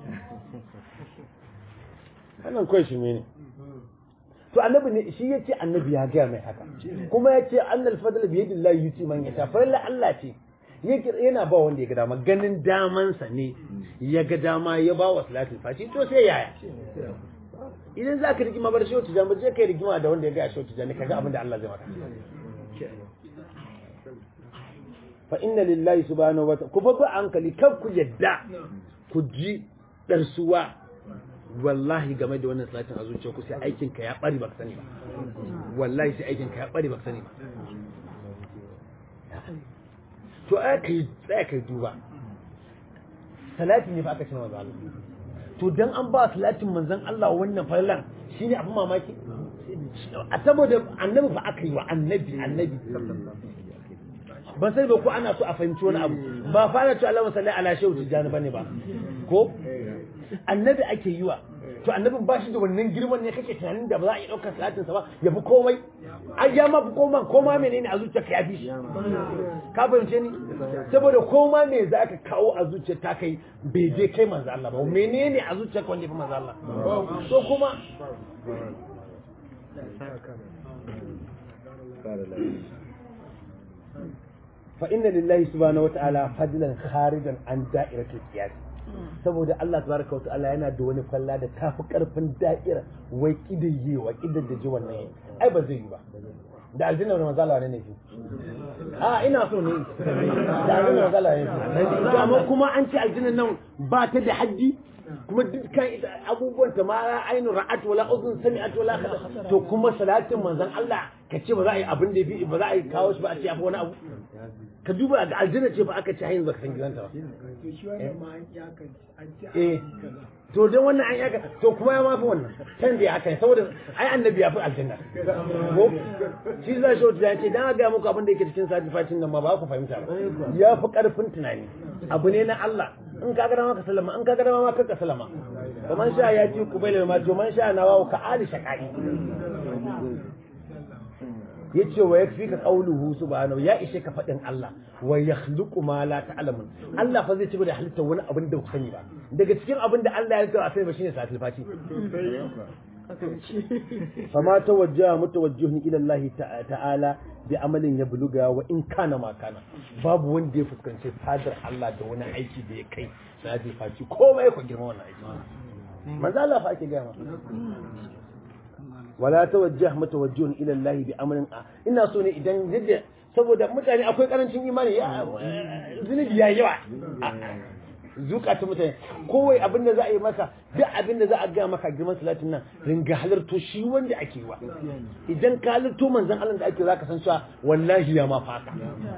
wannan kai shi ne to annabi ne shi yace annabi ya ga mai haka kuma yace annal fadl bi yadillahi yuti man yasha fa Allah ce yana ba wanda ya ga dama ganin damansa ne ya ga dama ya ba wa salatul fati to sai yaya idan za ka rigima bar shehu tijani je kai rigima da wanda ya ga shehu tijani kaga abin da Allah zai maka fa inna lillahi subhanahu wa ta'ala ku fa hankali kan ku yadda ku ji darsuwa wallahi game da wannan salatin a zuciya ku sai aikin ka ya bari baka sani ba wallahi sai aikin ka ya bari baka sani ba to aka yi tsaya kai duba salatin ne fa aka ce na manzan Allah to dan an ba salatin manzan Allah wannan fallan shine abin mamaki a saboda annabi fa aka yi wa annabi annabi ban sani ba ko ana so a fahimci wani abu ba fa ana cewa Allahumma salli ala shehu tijani bane ba ko annabi ake yi wa to annabin ba shi da wannan girman ne kake tunanin da ba za a yi ɗaukar salatin sa ba ya fi komai ai ya ma fi koma koma menene a zuciyarka ya fi shi ka fahimce ni saboda koma me za ka kawo a zuciyar ta kai bai je kai manzo Allah ba menene a zuciyarka wanda ya fi manzo Allah so kuma fa inna lillahi subhanahu wa ta'ala fadlan kharijan an da'iratul qiyas saboda Allah tabaraka wa ta'ala yana da wani falla da tafi karfin da'ira wai kidaye wa kidan da ji wannan ai ba zai yi ba da aljanna da manzala ne ne a ina so ne da aljanna da manzala ne to amma kuma an ce aljanna nan ba ta da haddi kuma dukkan abubuwan ta ma ainu ra'at wala uzun sami'at wala kada to kuma salatin manzon Allah ka ce ba za a yi abin da ba za a yi kawo shi ba a ce abu wani abu ka duba ga aljanna ce ba aka ce hayin baka san gidanta ba eh to dan wannan an yaka to kuma ya mafi wannan can da ya haka saboda ai annabi ya fi aljanna ko shi za shi wata ce dan ga muku abin da yake cikin satifatin nan ma ba ku fahimta ba ya fi karfin tunani abu ne na Allah in ka gada maka sallama in ka gada ma ka sallama kamar sha ya ci ku bai ma to man sha na wawo ka ali shaqai yace wa yakfi ka qawluhu subhanahu ya ishe ka fadin Allah wa yakhluqu ma la ta'lamun Allah fa zai ci da halitta wani abin da ku sani ba daga cikin abin da Allah ya rika a sai ba shine satil fati fama tawajjaha mutawajjihun ila Allah ta'ala bi amalin ya buluga wa in kana ma kana babu wanda ya fuskanci fadar Allah da wani aiki da ya kai satil fati komai ku girma wannan aiki manzo Allah fa ake ga ma wala tawajjah mutawajjihun ila Allah bi amrin ina so ne idan yadda saboda mutane akwai karancin imani ya zunubi ya yawa zukata mutane kowai abin da za a yi maka duk abin da za a ga maka girman salatin nan ringa halarto shi wanda ake wa idan ka halarto manzon Allah da ake zaka san cewa wallahi ya ma faka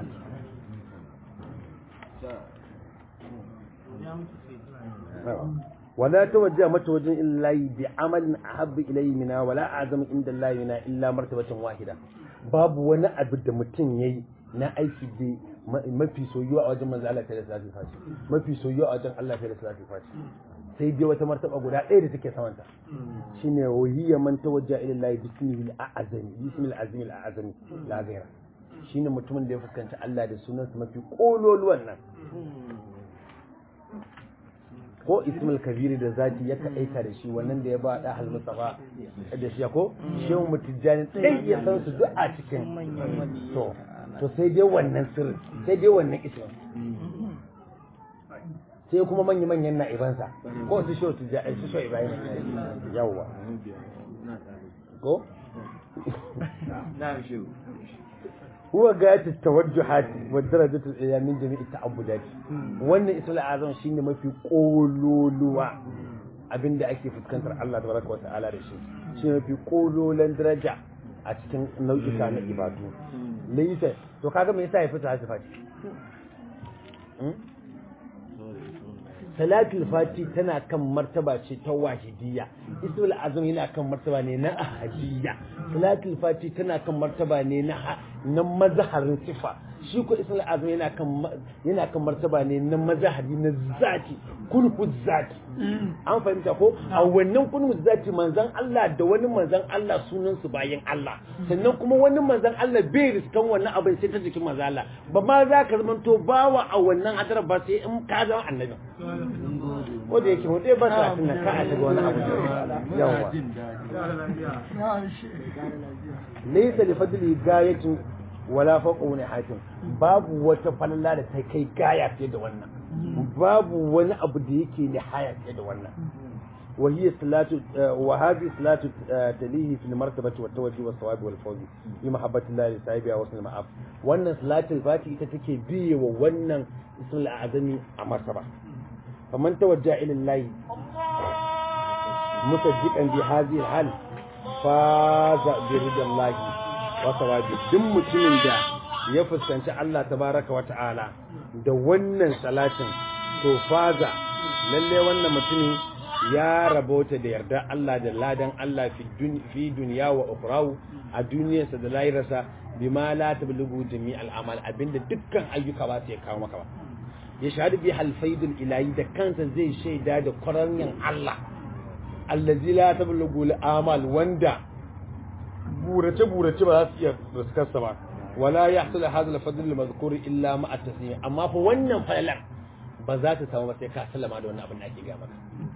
ولا توجه متوجه إلا الله بعمل أحب إليه منا ولا أعظم عند الله منا إلا مرتبة واحدة باب وانا أبدا متن يي na aiki da mafi soyuwa a wajen manzo Allah ta da salatu fati mafi soyuwa a wajen Allah ta da salatu fati sai dai wata martaba guda ɗaya da take samanta shine wahiyya man tawajja ila Allah bismihi al-azami bismihi al-azimi al-azami la ghaira shine mutumin da ya fuskanci Allah da sunansa mafi kololuwan nan ko ismul kabiri da zati ya kaɗaita da shi wannan da ya ba da hal mustafa da shi ko shehu mutijjani sai ya san su duk a cikin to to sai dai wannan sirri sai dai wannan ismin sai kuma manya manyan na'ibansa ko su shehu tijjani su shehu ibrahim yawwa ko na'am shehu هو غاية التوجهات والدرجة العليا من جميع التعبدات wannan ismul azam shine mafi kololuwa abinda ake fuskantar Allah tabaraka wa ta'ala da shi shine mafi kololan daraja a cikin nau'ika na ibadu laysa to kaga me yasa ya fita hasifati salatul fati tana kan martaba ce ta wahidiyya ismul azam yana kan martaba ne na ahadiyya salatul fati tana kan martaba ne na na mazharin sifa shi ko ismul azam yana kan yana kan martaba ne na mazhari na zati kunhu zati an fahimta ko a wannan kunhu zati manzon Allah da wani manzon Allah sunan su bayan Allah sannan kuma wani manzon Allah bai riskan wannan abin sai ta jikin manzon Allah ba ma za ka zama to bawa a wannan hadar ba sai in ka zama annabi ko da yake mutai ba sa tunan ka a shiga wani abu yawa laysa li fadli gayatin wala faqu hatim babu wata falala da ta kai gaya fiye da wannan babu wani abu da yake nihaya fiye da wannan وهي صلاة وهذه صلاة تليه في المرتبة والتوجه والصواب والفوز بمحبة الله لصاحبها وصل المعاف وأن صلاة الفاتحة تتكي بي وأن اسم الأعظم مرتبة فمن توجه إلى الله مصدقا بهذه الحال فاز برضا الله وثوابه دم mutumin da ya fuskanci Allah tabaraka wa ta'ala da wannan salatin to faza lalle wannan mutumin ya rabota da yarda Allah da ladan Allah fi duniya wa ukrahu a duniyarsa da lahirarsa bima la tablughu jami'al amal abinda dukkan ayyuka ba su ya kawo maka ba ya shahadu bi halfaidul ilahi da kansa zai shaida da kwaranyan Allah allazi la tablughu amal wanda burace burace ba za su iya riskarsa ba wala yahsul hadha al-fadl al-madhkur illa ma at-taslim amma fa wannan falalan ba za ta samu ba sai ka sallama da wannan abin da ake ga maka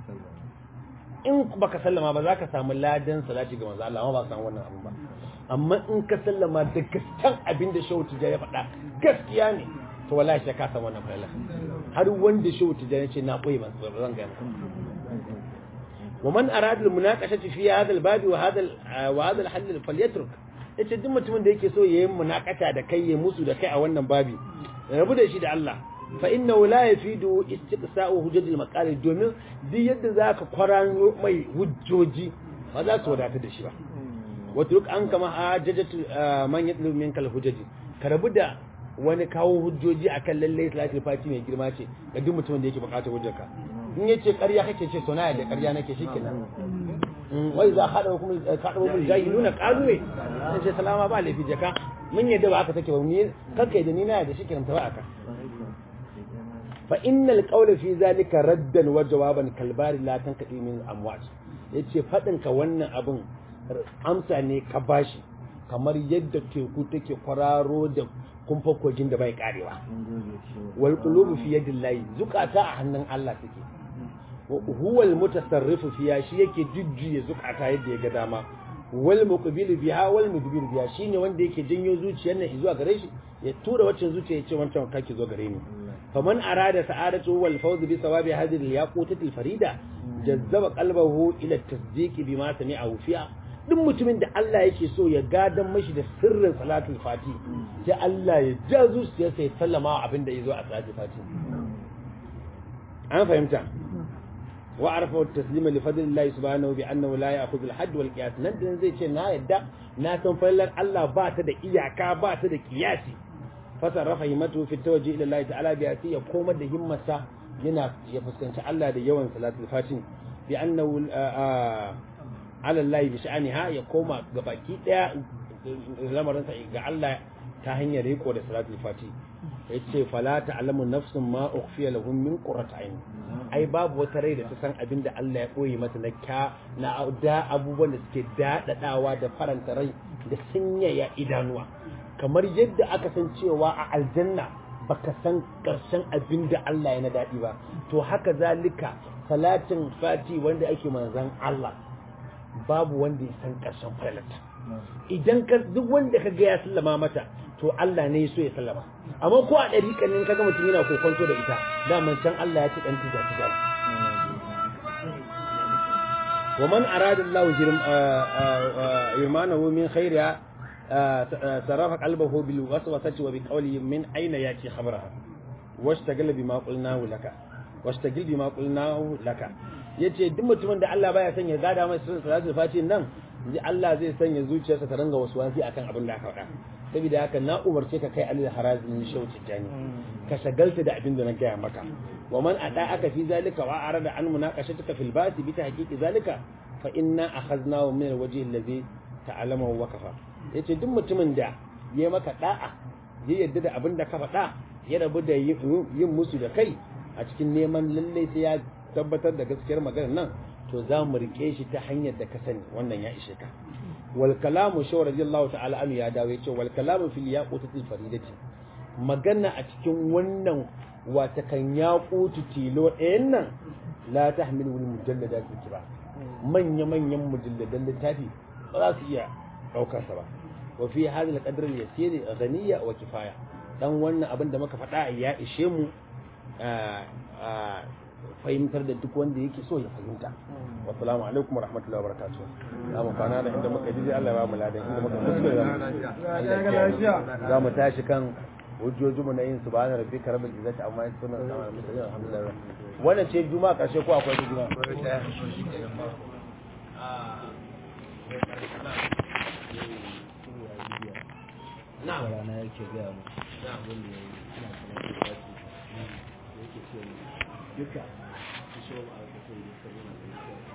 in baka sallama ba za ka samu ladan salati ga manzo Allah amma ba ka samu wannan abin ba amma in ka sallama da gaskiyan abin da shehu tijani ya faɗa gaskiya ne to wallahi sai ka samu wannan falalan har wanda shehu tijani ce na koyi ban zan ga maka ومن أراد المناقشة في هذا الباب وهذا وهذا الحل فليترك yace duk mutumin da yake so yayin munakata da kai ya musu da kai a wannan babi rabu da shi da Allah fa innahu la yafidu istiqsa'u hujjatil maqali domin duk yadda zaka kwarano mai hujjoji ba za su wadata da shi ba watruk an kama hajjatu man yatlu minka hujjaji ka rabu da wani kawo hujjoji akan lalle salatul fati mai girma ce ga duk mutumin da yake bukatar hujjarka in yace ƙarya kake ce to na da ƙarya nake shikenan wai za ka dawo kuma ka dawo mun jahiluna qalu sai ce salama ba lafi jaka mun yadda ba aka take ba ni kakkai da ni na da shikenan ta ba aka fa innal qawla fi zalika raddan wa jawaban kalbari la tankadi min amwat yace fadin ka wannan abin amsa ne ka bashi kamar yadda teku take kwararo da kumfa kogin da bai karewa wal qulubu fi yadillahi zukata a hannun Allah take huwa al mutasarrifu fiya shi yake jujjuye zukata yadda ya ga dama wal muqbil biha wal mudbir biha shine wanda yake janyo zuciyar nan zuwa gare shi ya tura waccan zuciya ya ce wancan kake zo gare ni faman arada sa'adatu wal fawz bi sawabi hadhihi al yaqutati al farida jazzaba qalbahu ila at tasdiq bima sami'ahu fiha duk mutumin da Allah yake so ya gadan mashi da sirrin salatul fati sai Allah ya ja zuciyarsa ya sallama abin da ya zo a salatul fati an fahimta wa arfa taslima li fadlillahi subhanahu bi annahu la ya'khudhu al-hadd wal qiyas nan da zai ce na yadda na san fallar Allah ba ta da iyaka ba ta da kiyasi fasarrafa himmatu fi tawajjuh ila Allah ta'ala bi sai ya koma da himmarsa yana ya fuskanci Allah da yawan salatul fatin bi annahu ala Allah bi sha'aniha ya koma ga baki daya lamarin sa ga Allah ta hanyar riko da salatul fati yace fala ta'lamu nafsun ma ukhfiya lahum min qurrati ayn ai babu wata rai da ta san abin da Allah ya koyi mata na kya na da abubuwan da suke dadadawa da faranta rai da sanyaya idanuwa kamar yadda aka san cewa a aljanna baka san karshen abin da Allah ya na daɗi ba to haka zalika salatin fati wanda ake manzan Allah babu wanda ya san karshen falalata idan ka duk wanda ka ga ya sallama mata to Allah ne ya so ya sallama amma ko a ɗariƙan ne kaga mutum yana kokonto da ita daman can Allah ya ci ɗan tija tija wa man arada Allah yurmanahu min khairiha صرف قلبه بالوسوسة وبقوله من أين يأتي خبرها واشتغل بما قلناه لك واشتغل بما قلناه لك yace duk mutumin da Allah baya sanya gada mai sirrin salatul fati nan ji Allah zai sanya zuciyarsa ta ranga wasu wasi akan abin da aka faɗa saboda haka na umarce ka kai alil harazin shauci jani ka shagalta da abin da na gaya maka wa man ada aka fi zalika wa arada an munaqashatuka fil basi bi tahqiqi zalika fa inna akhadnahu min alwajhi alladhi ta'allamahu wa kafa yace duk mutumin da ya maka da'a ya yadda da abin da ka faɗa ya rabu da yin musu da kai a cikin neman lalle sai ya tabbatar da gaskiyar maganar nan to za mu rike shi ta hanyar da ka sani wannan ya ishe ka wal kalamu shaw radiyallahu ta'ala anhu ya dawo yace wal kalamu fil yaqutatil faridati magana a cikin wannan wata kan yaqutu tilo ɗayan nan la tahmilu al mujalladat kiba manya manyan mujalladan littafi ba za su iya daukar sa ba wa fi hadha al qadr al yasir ghaniya wa kifaya dan wannan abin da muka faɗa ya ishe mu fahimtar da duk wanda yake so ya fahimta wassalamu alaikum wa rahmatullahi wa barakatuh za mu kwana da inda muka ji Allah ya ba mu ladan inda muka kuskure za mu tashi kan hujjojinmu na yin subhana rabbika rabbil izzati amma yasifun wa salamun alhamdulillah wannan ce juma'a karshe ko akwai juma'a na'am rana yake ga mu na'am wanda ya yi ina sanar da yake ce duka su shi wa a kasar da sabon